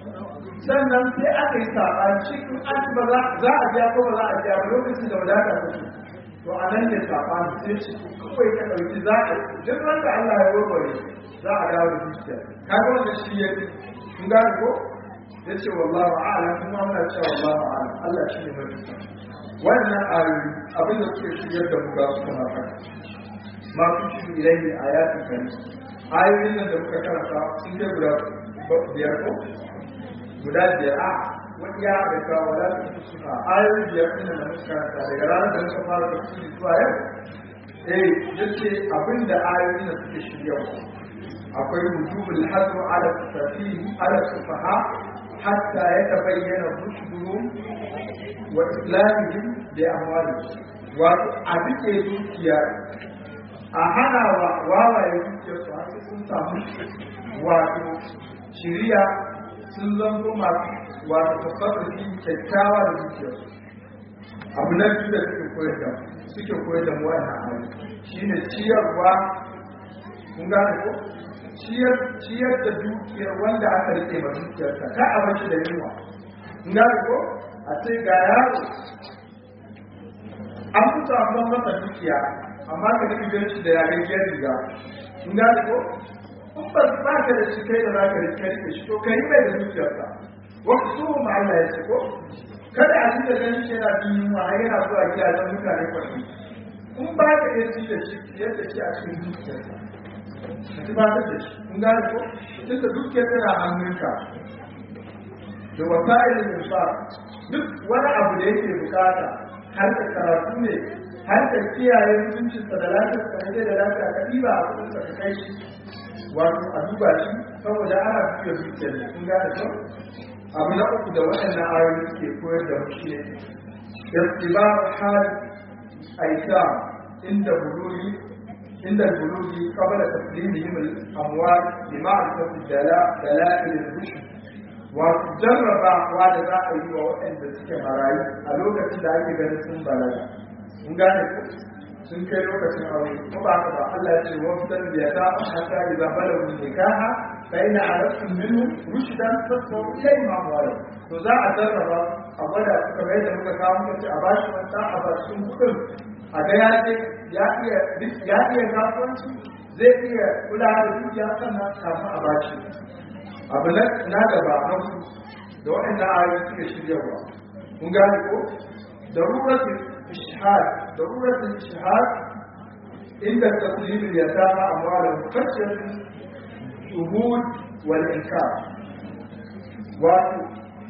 sannan sai aka yi saɓani shi in an ci ba za a biya ko ba za a biya ba lokacin da wadata ta ce to a nan ne saɓani sai shi kawai ka ɗauki za a duk wanda Allah ya warware za a dawo da zuciya ka ga wanda shi ya fi kun gane ko ya ce wallahu a'lam kuma muna cewa wallahu a'lam Allah shi ne mafi wannan ayoyi abin da suke shigar da mu ga su kamar haka ma ku ci su ilai a yakin kan ayoyin nan da muka karanta sun kai guda biyar ko guda biyar a wani ya da kawo wala su suna ayoyi biyar ɗin da muka karanta daga ranar da muka fara tafsiri zuwa yau eh yace abinda ayoyin da suke shiryawa akwai wujubul hasru ala safihi ala sufaha hatta yatabayyana rushduhum wa islamihim bi amwalihim wato a duke dukiya a hana wa wawaye dukiyar su har sun samu wato shiriya sun zanto masu wato tabbataci kyakkyawa da dukiyar su abu na biyu da suke koyar da suke koyar da mu wannan abu shine ciyarwa kun gane ko ciyar ciyar da dukiyar wanda aka rike ma dukiyarsa ka a bashi da yunwa kun gane ko a ce ga yaro an fito an ban masa dukiya amma ka nufi ganin shi da yaren gyan riga kun gane ko in ba ba ka da shi kai da za ka rike rike shi to ka yi mai da dukiyarsa wasu su ma Allah ya ce ko kada a ji da ganin shi yana bin yunwa har yana zuwa gidajen mutane kwanci in ba ka iya ci da shi yadda shi a cikin dukiyarsa ka ci ba da shi kun gane ko tunda dukiyar tana hannunka da wasa'ilin insa duk wani abu da yake bukata har da karatu ne har da kiyaye mutuncinsa da lafiyarsa ne da lafiya ka ɗiba a kudin ka kai shi wato a duba shi saboda ana duba dukiyar ne kun gane ko abu na uku da waɗannan ayoyi suke koyar da mu shi ne istibar hal aika inda buluri inda buluri qabla taslimihim al-amwal bi ma'rifati dalail al-rushd wato jarrabawa da za a yi wa waɗanda suke marayu a lokacin da ake ganin sun balaga mun gane ku sun kai lokacin aure ko ba ka ba Allah ya ce wa fitan da ya ta hatta idza balagu nikaha fa ina araftum minhu rushdan fasfaru ilayhi ma wala to za a jarraba a gwada su kamar yadda muka kawo muka ce a bashi wata a bashi kudin a ga ya ce ya iya ya iya kasuwanci zai iya kula da dukiya sannan kafin a bashi abu na gaba na su da waɗanda ayoyi suke shiryawa kun gane ko daruratul ishhad daruratul ishhad inda taslim al-yatama amwalan khashyat shuhud wal inkar wato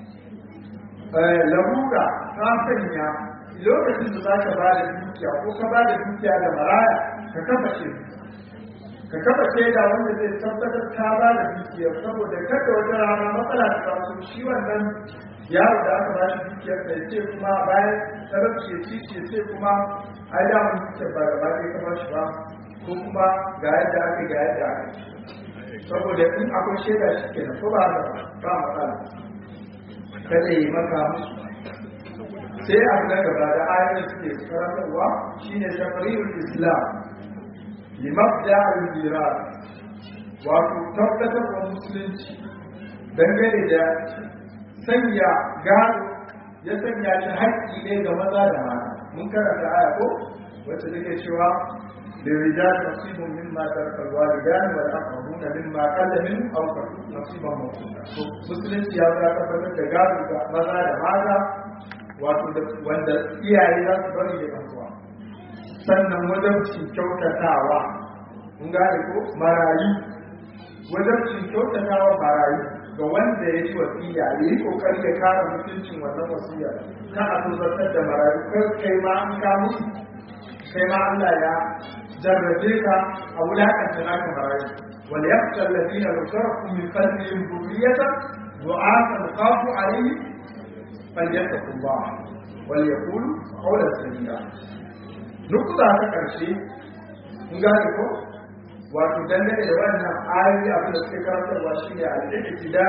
larura ta sanya lokacin da za ka ba da dukiya ko ka ba da dukiya da maraya ka kafa shaidu ka kafa shaida wanda zai tabbatar ka ba da dukiyar saboda kada wata rana matsala ta taso shi wannan yaro da aka ba shi dukiyar da ya ce kuma bayan talabci ya ci ce sai kuma ai da mun dukiyar ba gaba ɗaya ka ba shi ba ko kuma ga yadda aka ga yadda aka saboda in akwai shaida shi kenan ko ba da ba matsala kada yi maka musu sai abu na gaba da ayoyin suke karantarwa shine tafrirul islam limabda al-miras wato tabbatar da musulunci dangane da sanya gado ya sanya shi haƙƙi ne ga maza da mata mun karanta aya ko wacce take cewa da rijal nasibun mimma tarkal walidan wal aqrabuna mimma qalla min aw nasiban mawquta to musulunci ya ga tabbatar da gado ga maza da mata wato wanda iyaye za su bari da kansuwa sannan wajabcin kyautatawa mun gane ko marayu wajabcin kyautatawa marayu ga wanda ya ci wasiya ya yi kokari ya kare mutuncin wannan wasiya kan a tozartar da marayu kai kai ma an ka musu kai ma Allah ya jarrabe ka a wulakanta naka marayu wal yakhsha alladhina law taraku min qalbihim dhurriyatan du'afan khafu alayhim falyattaqullah wal yaqulu qawlan sadida nukuta ta ƙarshe kun gane ko wato dangane da wannan ayoyi abin da suke karantarwa shi ne al-ihtida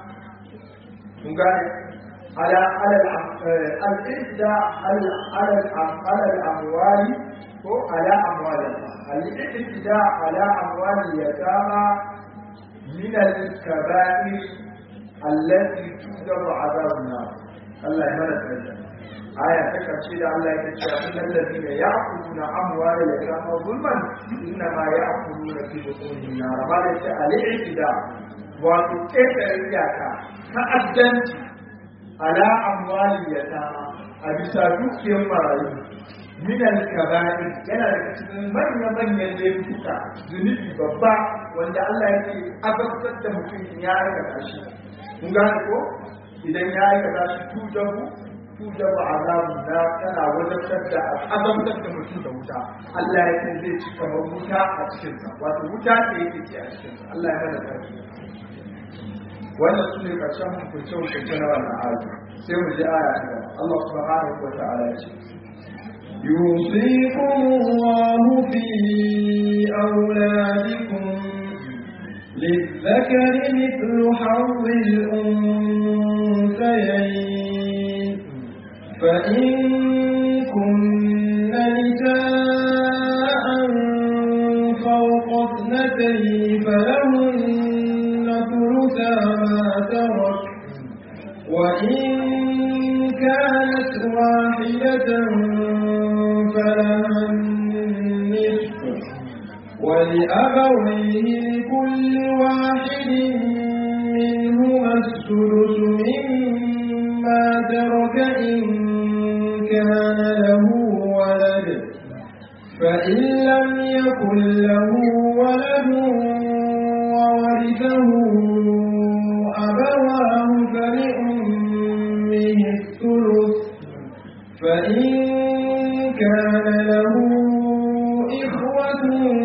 kun gane ala ala al-ihtida ala ala al-amwali ko ala amwali al-ihtida ala amwali yatama min al-kaba'ir allati tudabu adabuna Allah ya mana tsari aya ta karshe da Allah ya ce innal ladina ya'kuluna amwala yatama zulman inna ma ya'kuluna fi butunihim nar ba da ce al-i'tida wato ƙetare iyaka ta'addanci ala amwali yatama a bisa dukiyar marayu min al-kaba'ir yana daga cikin manyan manyan laifuka zunubi babba wanda Allah yake azabtar da mutum ya aikata shi kun gane ko idan ya aikata shi tujabu tujabu azabun na tana wadatar da azabtar da mutum da wuta Allah ya ce zai ci kamar wuta a cikin sa wato wuta ce yake ci a cikin sa Allah ya mana tsari wannan su ne karshen hukunce hukunce na wannan ayu sai mu je aya ta gaba Allah subhanahu wa ta'ala ya ce يوصيكم الله في أولادكم للذكر مثل حظ الأنثيين فإن كن نساء فوق اثنتين فلهن ثلثا ما ترك وإن كانت واحدة فلها النصف ولأبويه لكل واحد منهما السدس مما ترك إن كان له ولد فإن لم يكن له ولد وورثه أبواه فلأمه الثلث فإن كان له إخوة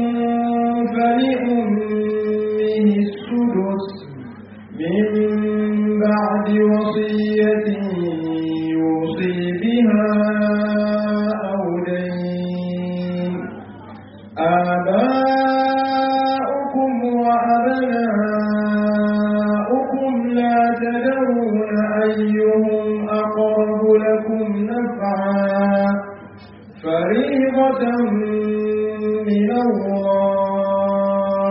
فلأمه السدس من بعد وصية يوصي بها أو دين آباؤكم وأبناؤكم لا تدرون أيهم أقرب لكم نفعا فريضة من الله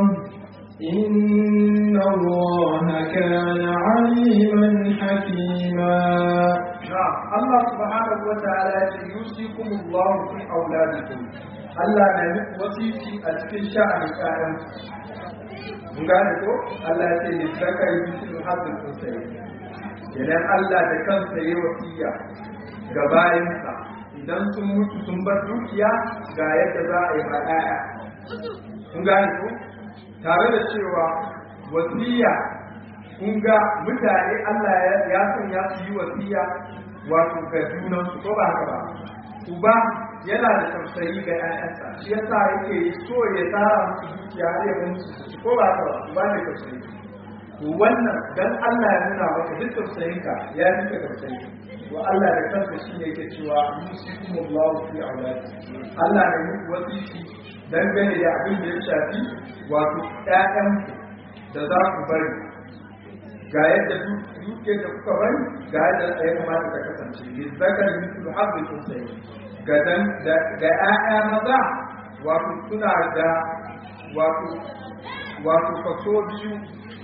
إن الله كان عليما حكيما na'am Allah subhanahu wa ta'ala ya ce yusikum Allah fi auladikum Allah na yi wasiki a cikin sha'anin ƴaƴan mun gane ko Allah ya ce ne zaka yi bisu haddin sosai idan Allah da kansa ya wasiya ga bayansa idan sun mutu sun bar dukiya ga yadda za a yi ma ƴaƴa mun gane ko tare da cewa wasiya kun ga mutane Allah ya sanya su yi wasiya wato ga junansu ko ba haka ba uba yana da tausayi ga 'ya'yansa shi yasa yake so ya tsara musu dukiya har ya musu su ko ba haka ba uba ne tausayi to wannan dan Allah ya nuna maka duk tausayinka ya yi ka tausayi to Allah da kansa shi ne yake cewa yusikumullahu fi auladi Allah ne muku wasiki dangane da abin da ya shafi wato ƴaƴanku da za ku bari ga yadda dukiyar da kuka bari ga yadda ya kamata ta kasance bi zakar mutu habbi sosai ga dan da ga ƴaƴa maza wato suna da wato wato kaso biyu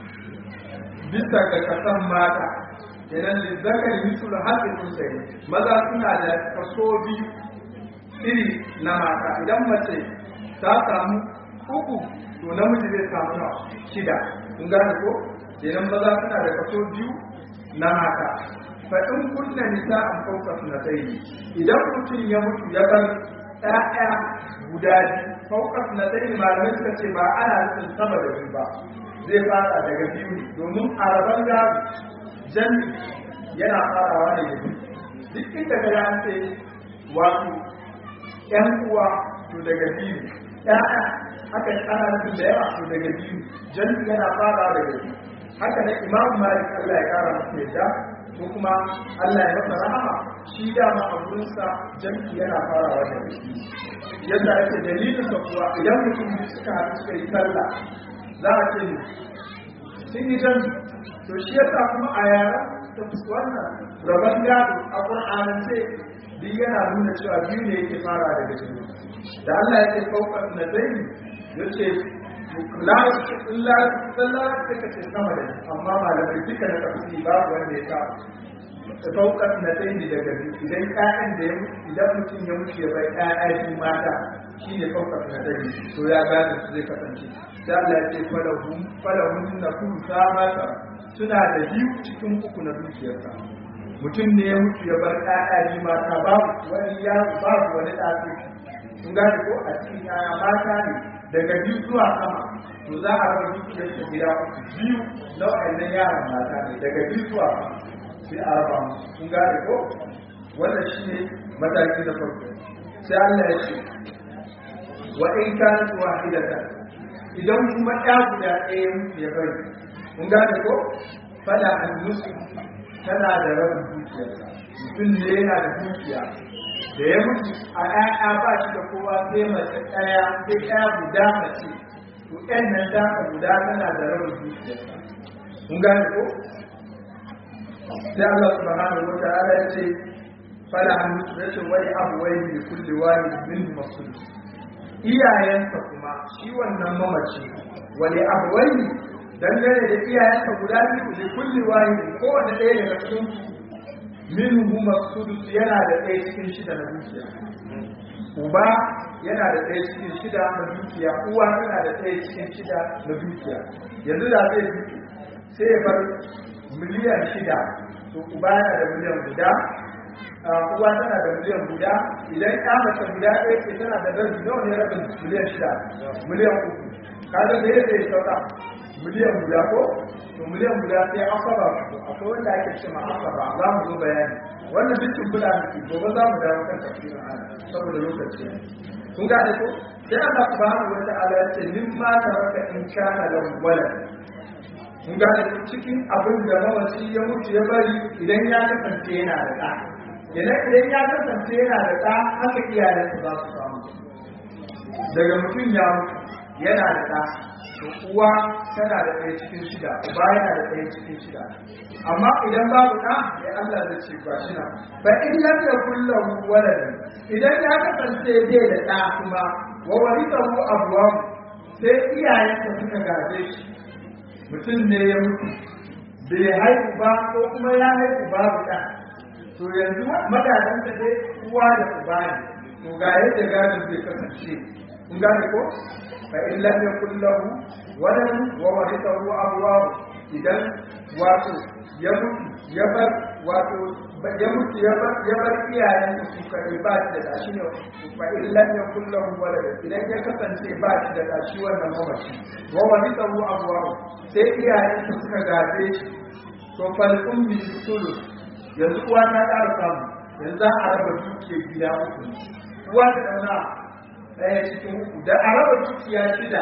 bisa ga kasan mata idan li zakar mutu habbi sosai maza suna da kaso biyu iri na mata idan mace ta samu uku to namiji zai samu na shida kun gane ko idan maza suna da kaso biyu na mata faɗin kunna nisa an fauka suna tsaye idan mutum ya mutu ya bar ɗaya guda biyu fauka suna tsaye malamai suka ce ba ana nufin sama da biyu ba zai fara daga biyu ne domin a rabon gado jami yana farawa da biyu duk inda ka ya ce wato ƴan uwa to daga biyu ɗaya aka yi ana nufin da yawa to daga biyu jami yana farawa daga biyu haka ne imam malik Allah ya kara masa yadda ko kuma Allah ya masa rahama shi dama a gurinsa jam'i yana farawa da shi yadda ake dalilin sa kuwa idan mutum biyu suka haɗu suka yi sallah za a ce sun yi jam'i to shi yasa kuma a yaran ta wannan rabon gado a ƙur'anance duk yana nuna cewa biyu ne yake fara daga jini da Allah yake kaukar na zai yace la illa sallah take ce sama da amma malamai duka na tafsiri babu wanda ya sa saukar na tsayi daga biyu idan ƴaƴan da ya idan mutum ya mutu ya bai ƴaƴa biyu mata shine saukar na tsayi to ya gane su zai kasance sai Allah ya ce falahum falahum na kun mata suna da biyu cikin uku na dukiyarsa mutum ne ya mutu ya bar ƴaƴa biyu mata babu wani ya babu wani ɗafi sun gane ko a cikin ƴaƴa mata ne daga biyu zuwa sama to za a raba dukiyar ta gida uku biyu na wa'annan yaran mata ne daga biyu zuwa sama sai a raba musu kun gane ko wannan shi ne mataki na farko sai Allah ya ce wa in kanat wahidatan idan kuma ɗa guda ɗaya mutu ya bari kun gane ko fada an musu tana da rabin dukiyarsa mutum ne yana da dukiya da ya mutu a ƴaƴa ba shi da kowa sai mace ɗaya sai ɗaya guda mace to ƴan nan da guda tana da rabin dukiyarsa kun gane ko sai Allah subhanahu wa ta'ala ya ce fala an rashin wani abu wai bi kulli wani min masul iyayensa kuma shi wannan mamaci wani abu wai dangane da iyayensa guda biyu da kulli wani kowane ɗaya daga cikin min hu masul yana da ɗaya cikin shida na dukiya uba yana da ɗaya cikin shida na dukiya uwa tana da ɗaya cikin shida na dukiya yanzu da zai sai ya bar miliyan shida to uba yana da miliyan guda uwa tana da miliyan guda idan ya mace guda ɗaya ce tana da rabi nawa ne rabin miliyan shida miliyan uku kaga da yadda ya sauka miliyan guda ko to miliyan guda sai asaba akwai wanda ake ce ma asaba za mu zo bayani wannan dukkan kula miki gobe za mu dawo kan tafsirin ana saboda lokaci kun gane ko sai Allah subhanahu wa ta'ala ya ce mimma taraka in kana lahu walad mun gane cikin abin da mamaci ya mutu ya bari idan ya kasance yana da ɗa idan idan ya kasance yana da ɗa haka iyayensa za su samu daga mutum ya mutu yana da ɗa to uwa tana da ɗaya cikin shida uba yana da ɗaya cikin shida amma idan babu ɗa ya Allah zai ce ba shi nan fa in lam yakul lahu waladun idan ya kasance bai da ɗa kuma wa warithahu abwahu sai iyayensa suka gaje shi mutum ne ya mutu bai haihu ba ko kuma ya haihu babu ɗan to yanzu magadan da dai uwa da uba ne to ga yadda gadon zai kasance kun gane ko fa in lam yakul lahu walad wa warithahu abwahu idan wato ya mutu ya bar wato ya mutu ya bar ya bar iyayen su kai ba shi da shi ne fa in lam yakul lahu walad idan ya kasance ba shi da shi wannan mamaci wa warithahu abwahu sai iyayen su suka gaje shi to fal ummi sulu yanzu uwa ta ƙara samu yanzu za a raba dukiya gida uku uwa ta dauna ɗaya cikin uku da a raba dukiya shida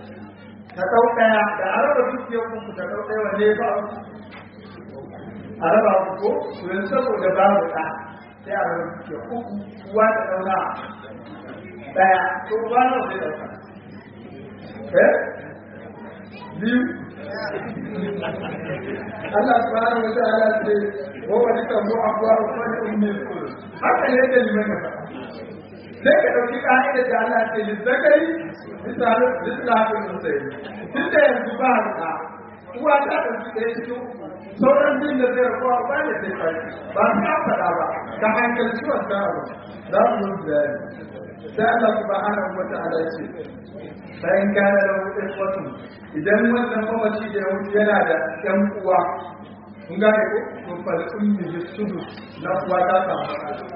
ta ɗau ɗaya da a raba dukiya uku ta ɗau ɗaya wanne ba a raba uku ko yanzu saboda babu ɗa sai a raba dukiya uku uwa ta dauna ɗaya to uwa nawa zai ɗauka eh biyu Allah subhanahu wa ta'ala ce wa wani tambo abuwa wa wani ummi kulu haka ne da liman ya faɗa sai ka ɗauki ƙa'idar da Allah ce lizzakari misalu lislafin musayi tun da yanzu ba da uwa ta ɗauki ɗaya cikin sauran bin da zai rabuwa ba ne sai kai ba ta faɗa ba ta hankali ciwon ta abu za mu yi bayani sai Allah subhanahu wa ta'ala ce bayan kana da wuɗin wasu idan wannan mamaci da ya mutu yana da ƴan uwa kun gane ko to fal ummi sudu na uwa ta samu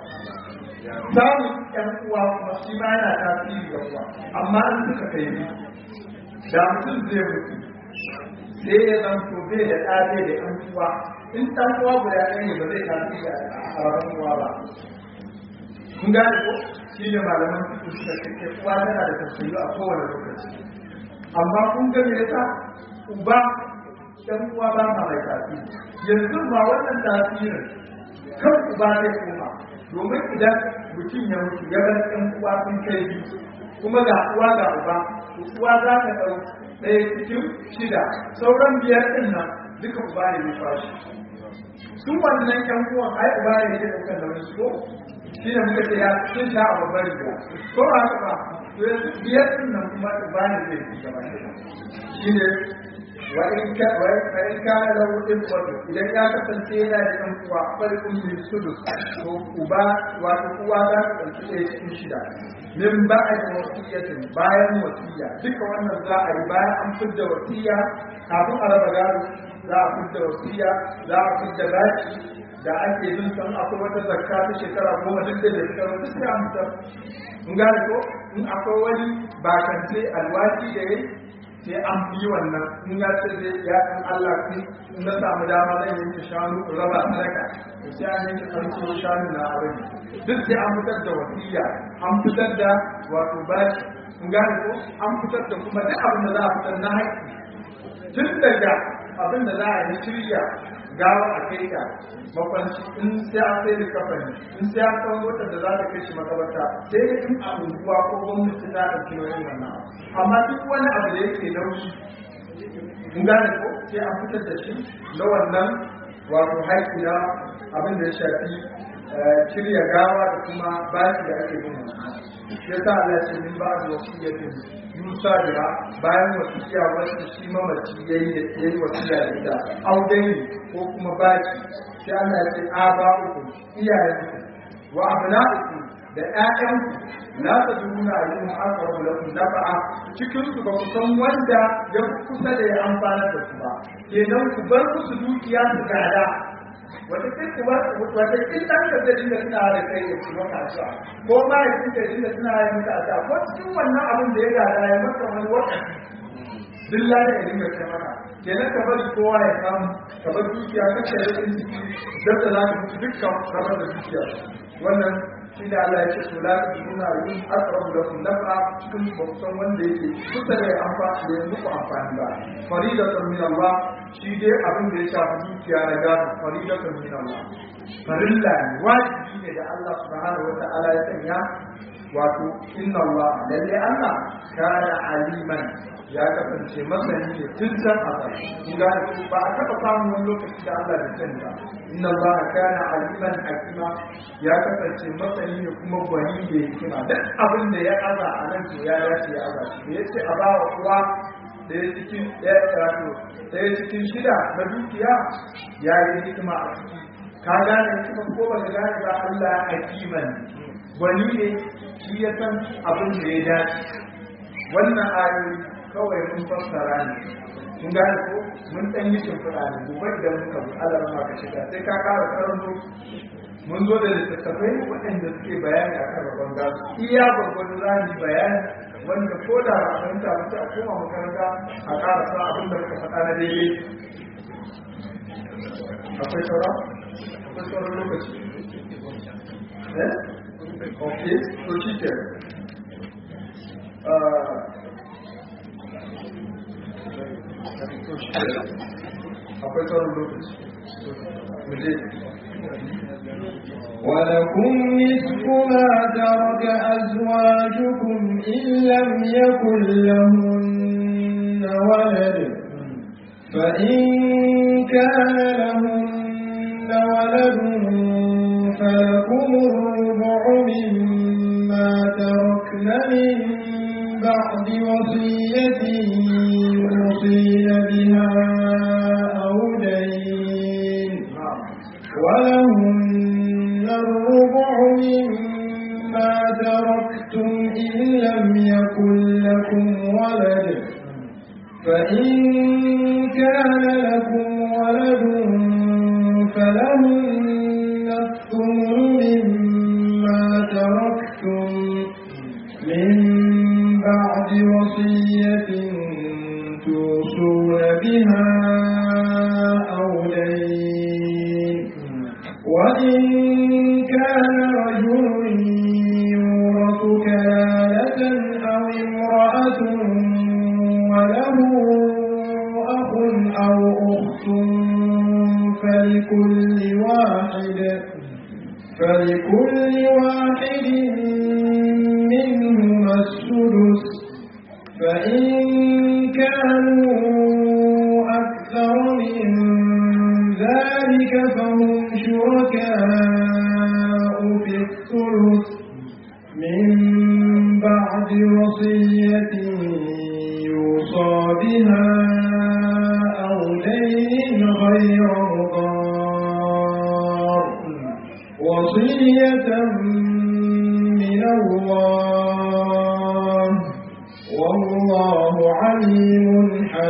samun ƴan uwa kuma shi ma yana tasiri ga uwa amma in suka kai ni da mutum zai mutu sai ya zanto bai da ɗa bai da ƴan uwa in ɗan uwa guda ɗaya ne ba zai tasiri a rabon uwa ba kun gane ko shi ne malaman fito suka ce uwa tana da tafsiru a kowane lokaci amma kun ga me yasa uba dan uwa ba ma mai tasiri yanzu ba wannan tasirin kan uba zai koma domin idan mutum ya mutu ya bar ɗan uwa sun kai biyu kuma ga uwa ga uba uwa za ta ɗau ɗaya cikin shida sauran biyar ɗin nan duka uba ne mai fashi su wannan ƴan uwan ai uba ne ke ɗaukar nauyin su ko shi ne muka ce ya sun sha a babbar riga ko ba haka ba to yanzu biyar din nan kuma ba ne zai fi gaba shi ne wa in ka wa in ka da wurin wato idan ya kasance yana da ɗan uwa bari kun yi sudu to uba wato uwa za ta ɗauki ɗaya cikin shida min ba a yi wasiyyatin bayan wasiyya duka wannan za a yi bayan an fidda wasiyya kafin a raba gado za a fidda wasiyya za a fidda baki da ake yin san akwai wata zakka ta shekara goma duk da bai fitar duk sai amsa in gane ko in akwai wani bakance alwashi da yayi sai an bi wannan in ya ce zai ya san Allah kun in na samu dama zan yanke shanu in raba sadaka sai an yanke farko shanu na abin duk sai an fitar da wasiya an fitar da wato bashi kun gane ko an fitar da kuma duk abin da za a fitar na haƙƙi tun daga abin da za a yi shirya gawa a kai ta makwanci in sai an sai da kafani in sai an kawo motar da za ta kai shi makabarta sai da in a unguwa ko gwamnati ta ɗauki nauyin wannan amma duk wani abu da yake nauyi kun gane ko sai an fitar da shi na wannan wato haƙƙi na abin da ya shafi shirya gawa da kuma bashi da ake bin wannan ya sa Allah ce min ba da wasiyyatin yusa da bayan wasiya wacce shi mamaci yayi da yayi wasiya da ita audai ko kuma bashi sai Allah ya ce a ba uku iyayen ku wa abna'ukum da ƴaƴan la tadruna ayyuhum aqrabu lakum nafa'a cikin su ba ku san wanda ya kusa da ya amfana da su ba kenan ku bar musu dukiya su gada wata kirkuwa wata kirkan da zai dinga suna da kai ya ci maka addu'a ko ma ya dinga dinga suna yi maka addu'a ko cikin wannan abin da ya gada ya maka wani wakati dilla da ya dinga kai maka kenan ka bari kowa ya samu ka bar dukiya ka ce da ciki dan da za ka mutu dukkan rabar da dukiya wannan shi da Allah ya ce to la tuduna yin aqrabu lakum nafa cikin ba san wanda yake kusa da amfani da muku amfani ba faridatan min Allah shi dai abin da ya shafi dukiya na gado faridatan min Allah farilla ne wajibi ne da Allah subhanahu wata'ala ya sanya wato inna Allah lalle Allah kana aliman ya kasance masani ne tun can a ba ba a taɓa samun wani lokaci da Allah da sani ba inna Allah kana aliman hakima ya kasance masani ne kuma gwani da hikima duk abin da ya aza a nan to ya dace ya aza shi ya ce a ba wa uwa ɗaya cikin ɗaya ɗaya cikin shida na dukiya ya yi hikima a ciki ka gane hikima ko ba ka gane ba Allah hakiman gwani ne shi ya san abin da ya dace wannan ayoyi kawai mun fassara ne mun gane ko mun dan yi shimfiɗa ne gobe idan muka bi Allah ma ka shiga sai ka ƙara karanto mun zo da littattafai waɗanda suke bayani akan rabon gado iya gwargwado za mu yi bayani wanda ko da ba a fahimta ba sai a koma makaranta a ƙara sa abin da muka faɗa na daidai akwai saura akwai sauran lokaci eh ok to shi ke akwai sauran lokaci ولكم نصف ما ترك أزواجكم إن لم يكن لهن ولد فإن كان لهن ولد فلكم الربع مما تركن من بعد وصية يوصين بها أو دين ولهن الربع مما تركتم إن لم يكن لكم ولد فإن كان لكم ولد فلهن الثمن مما تركتم من بعد وصية توصون بها أو دين وإن كان رجل يورث كلالة أو امرأة وله أخ أو أخت فلكل واحد فلكل واحد منهما السدس فإن كانوا أكثر من ذلك فهم شركاء في الثلث من بعد وصية يوصى بها أو دين غير مضار وصية من الله والله عليم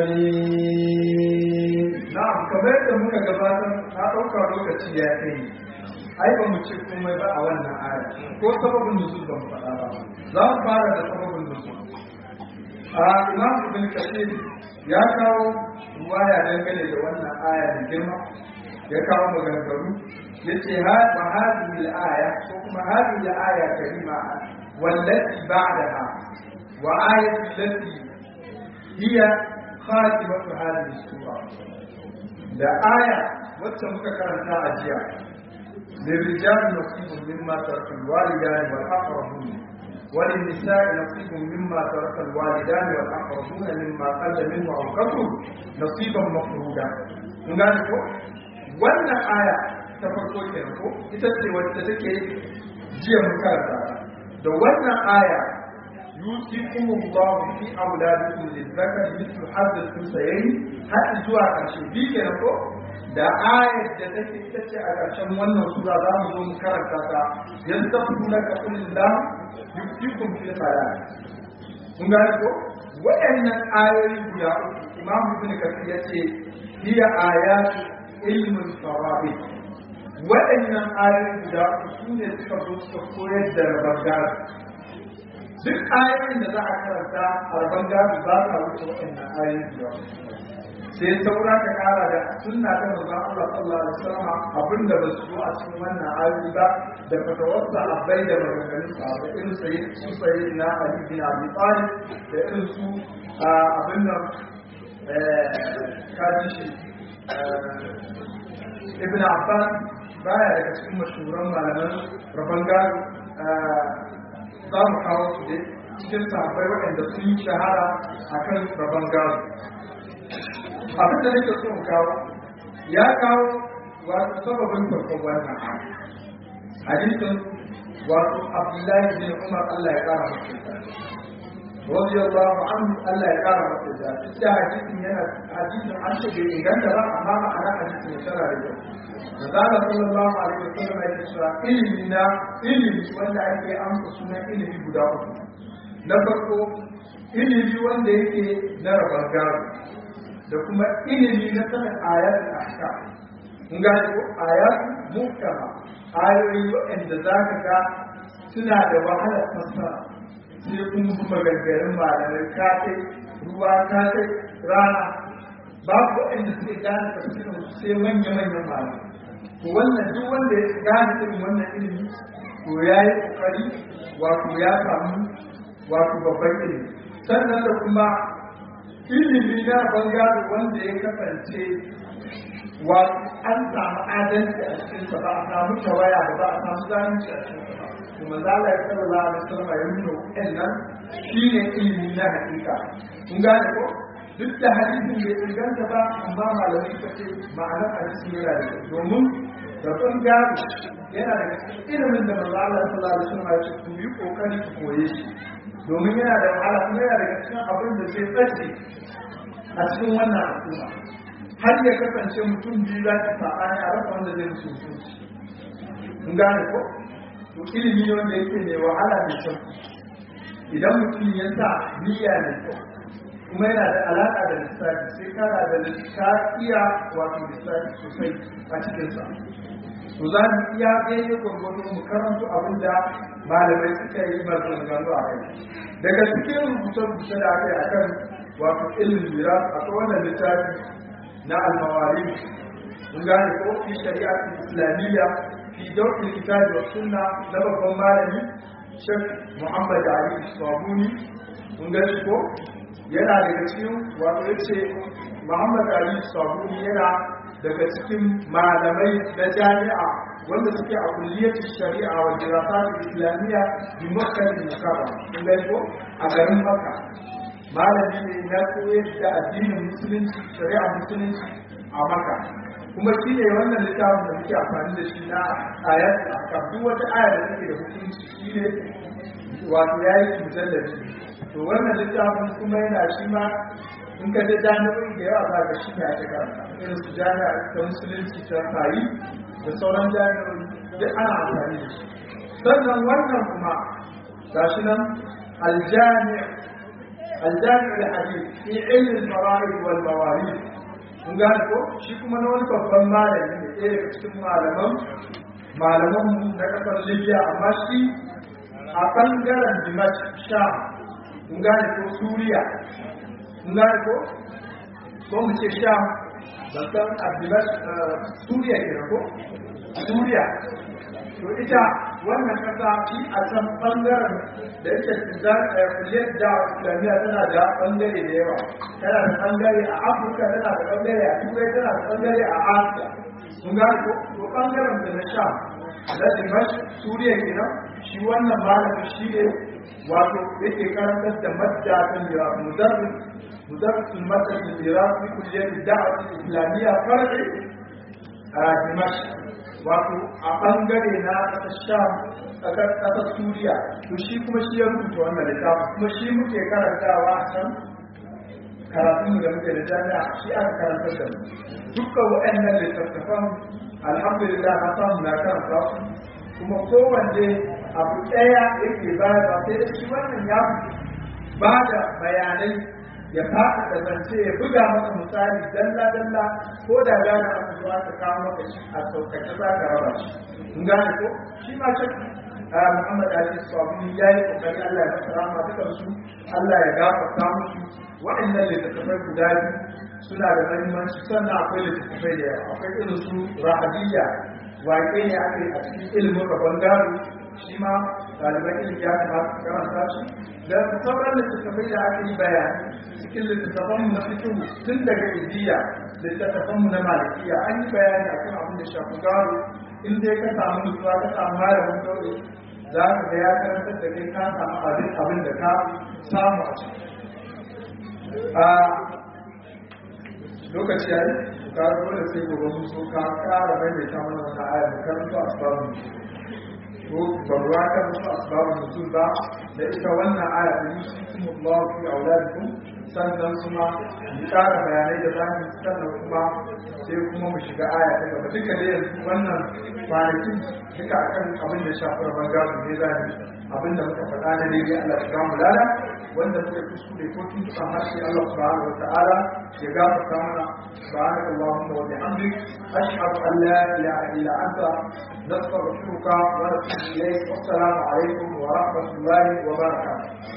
حليم na'am kamar yadda muka gabatar na ɗauka lokaci ya kai ai ba mu ce komai ba a wannan aya ko sababin nuzul ba mu faɗa ba za mu fara da sababin nuzul a imam ibn kathir ya kawo ruwaya dangane da wannan aya da girma ya kawo maganganu yace ha wa hadhihi al-aya ko kuma hadhihi al-aya karima wallati ba'daha wa ayatu allati hiya khatimatu hadhihi sura da aya wacce muka karanta a jiya للرجال نصيب مما ترك الوالدان والأقربون وللنساء نصيب مما ترك الوالدان والأقربون مما قل منه أو كثر نصيبا مفروضا ngani ko wannan aya ta farko kenan ko ita ce wacce take jiya mun karanta da wannan aya yusikum Allah fi auladikum lizakari mithlu hadd al-unsayayn har zuwa ƙarshe bi kenan ko da ayar da take ita ce a ƙarshen wannan sura za mu zo mu karanta ta yanzu ta fi na kafin da yukikum fil halal kun gane ko waɗannan ayoyi guda uku imam ibn kasir ya ce hiya ayatu ilmin farabi waɗannan ayoyi guda uku su ne suka zo suka koyar da rabar gado duk ayoyin da za a karanta a rabar gado ba sa wuce waɗannan ayoyi guda uku sai saura ka kara da sunna ta manzon Allah sallallahu alaihi wasallam abinda ba su zo a cikin wannan ayoyi ba da fatawarsa abai da maganganun sa da irin sai su sai na Ali bin Abi Talib da irin su abin nan kaji shi Ibn Abbas baya daga cikin mashuran malaman rabon gado za mu kawo su dai cikin sahabbai waɗanda sun yi shahara akan rabon gado abin da nake so kawo ya kawo wato sababin farkon wannan hadisin wato abdullahi bin umar Allah ya kara masa radiyallahu anhu Allah ya kara masa da da hadisin yana hadisin an ce bai inganta ba amma ma'ana hadisin ya tara da kyau Manzala sallallahu alaihi wa sallam ya ce ilimi na ilimi wanda ake amsa sunan ilimi guda uku na farko ilimi wanda yake na rabar gado da kuma ilimi na sanin ayat da ahka kun gane ko ayat muhkama ayoyi waɗanda za ka ga suna da wahalar fassara sai kun bi maganganun malamai ka kai ruwa ka kai rana babu waɗanda suke gane tafsirin sai manya-manyan malamai to wannan duk wanda ya gane irin wannan ilimi to ya yi ƙoƙari wato ya samu wato babban ilimi sannan da kuma ilimi na bangare wanda ya kasance wato an samu adalci a cikinsa ba a samu tawaya da ba a samu zalunci a cikinsa ba kuma zala ya tsara za a musulma ya nuna kuɗin nan shi ne ilimi na hakika kun gane ko duk da hadisin bai inganta ba amma malamai suka ce ma'anar hadisin yana da kyau domin rabon gado yana daga cikin ilimin da manzo Allah sallallahu alaihi wasallam ya ce ku yi kokari ku koye shi domin yana da wahala kuma yana daga cikin abin da zai tsace a cikin wannan al'umma har ya kasance mutum biyu za ta saɓani a rasa wanda zai musu hukunci kun gane ko to ilimi ne wanda yake mai wahala mai kyau idan mutum ya sa niyya mai kyau kuma yana da alaƙa da lissafi sai kana da lissafiya wato lissafi sosai a cikinsa to za mu iya daidai gwargwado mu karanto abin da malamai suka yi maganganu a kai daga cikin rubuce-rubuce da aka yi akan wato ilimin miras akwai wannan littafi na almawari mun gane ko fi shari'a islamiyya fi daukin kitabi wa sunna na babban malami shek muhammad ali sabuni mun gane ko yana daga cikin wato yace muhammad ali sabuni yana daga cikin malamai na jami'a wanda suke a kulliyar shari'a wa dirasat islamiyya bi makkah mukarram kun gani ko a garin makka malami ne na koyar da addinin musulunci shari'a musulunci a makka kuma shi ne wannan littafin da muke amfani da shi na ayat a duk wata aya da take da hukunci shi ne wato ya yi mujallabi to wannan littafin kuma yana shi ma in ka je jami'o'i da yawa za ka shi ne ake karanta irin su jami'a ta musulunci ta fayi da sauran jami'o'i duk ana amfani da shi sannan wannan kuma gashi nan aljami aljami da hadith fi ilmin fara'id wal mawarith kun gane ko shi kuma na wani babban malami ne ɗaya daga cikin malaman malaman mu na ƙasar libya amma shi a ɓangaren dimash sha kun gane ko suriya kun gane ko ko mu ce sha ban san a dimash suriya ke ko suriya to ita wannan kasa shi a can bangaren da yake kuliyar da islamiyya tana da bangare da yawa tana da bangare a afirka tana da bangare a turai tana da bangare a asiya sun ga ko bangaren da na sha da dimash suriya kenan shi wannan malami shi ne wato yake karantar da madda kan jira mudarris mudarris madda kan jira fi kuliyar da'awar islamiyya far'i a dimash wato a bangare na ƙasar sham ƙasar suriya to shi kuma shi ya rubuta wannan littafi kuma shi muke karantawa a can karatun da muke da jami'a shi aka karantar da mu dukkan waɗannan littattafan alhamdulillah na samu na karanta su kuma kowanne abu ɗaya yake bayar ba sai da shi wannan ya ba da bayanai ya fata da zance ya buga maka misali dalla dalla ko da gane aka zo aka kawo maka shi a sauƙaƙe za ka raba shi in gane ko shi ma ce Muhammad Ali Sabuni ya yi kokari Allah ya masa rama dukan su Allah ya gafarta musu waɗannan littattafai guda biyu suna da mahimmanci sannan akwai littattafai da yawa akwai irin su rahadiyya waƙe ne aka yi a cikin ilimin rabon gado shi ma ɗaliban ilimi ya kamata su karanta shi da sauran littattafai da aka yi bayani cikin littattafanmu na fikihu tun daga idiya littattafanmu na malikiya an yi bayani akan abin da shafi gado in dai ka samu nutsuwa ka samu malamin dole za ka ga ya karantar da kai ka samu abin abin da ka samu a ciki lokaci ya yi ka dole sai gobe mun so ka kara maimaita mana wannan ayar da karanta asbabun ko ba ruwa ta musu asbabun mutum ba da ita wannan aya da yusikum Allah fi auladikum sannan kuma mu kara bayanai da zamu sannan kuma sai kuma mu shiga aya ta gaba duka dai yanzu wannan kwanakin duka akan abin da shafi rabon gado ne zamu abin da muka faɗa na daidai Allah ya gamu lada wanda muka kuskure ko tun tuka harshe Allah subhanahu wa ta'ala ya gafarta mana subhanaka allahumma wa bihamdik ashhadu an la ilaha illa anta nastaghfiruka wa natubu ilayk wassalamu alaikum wa rahmatullahi wa barakatuh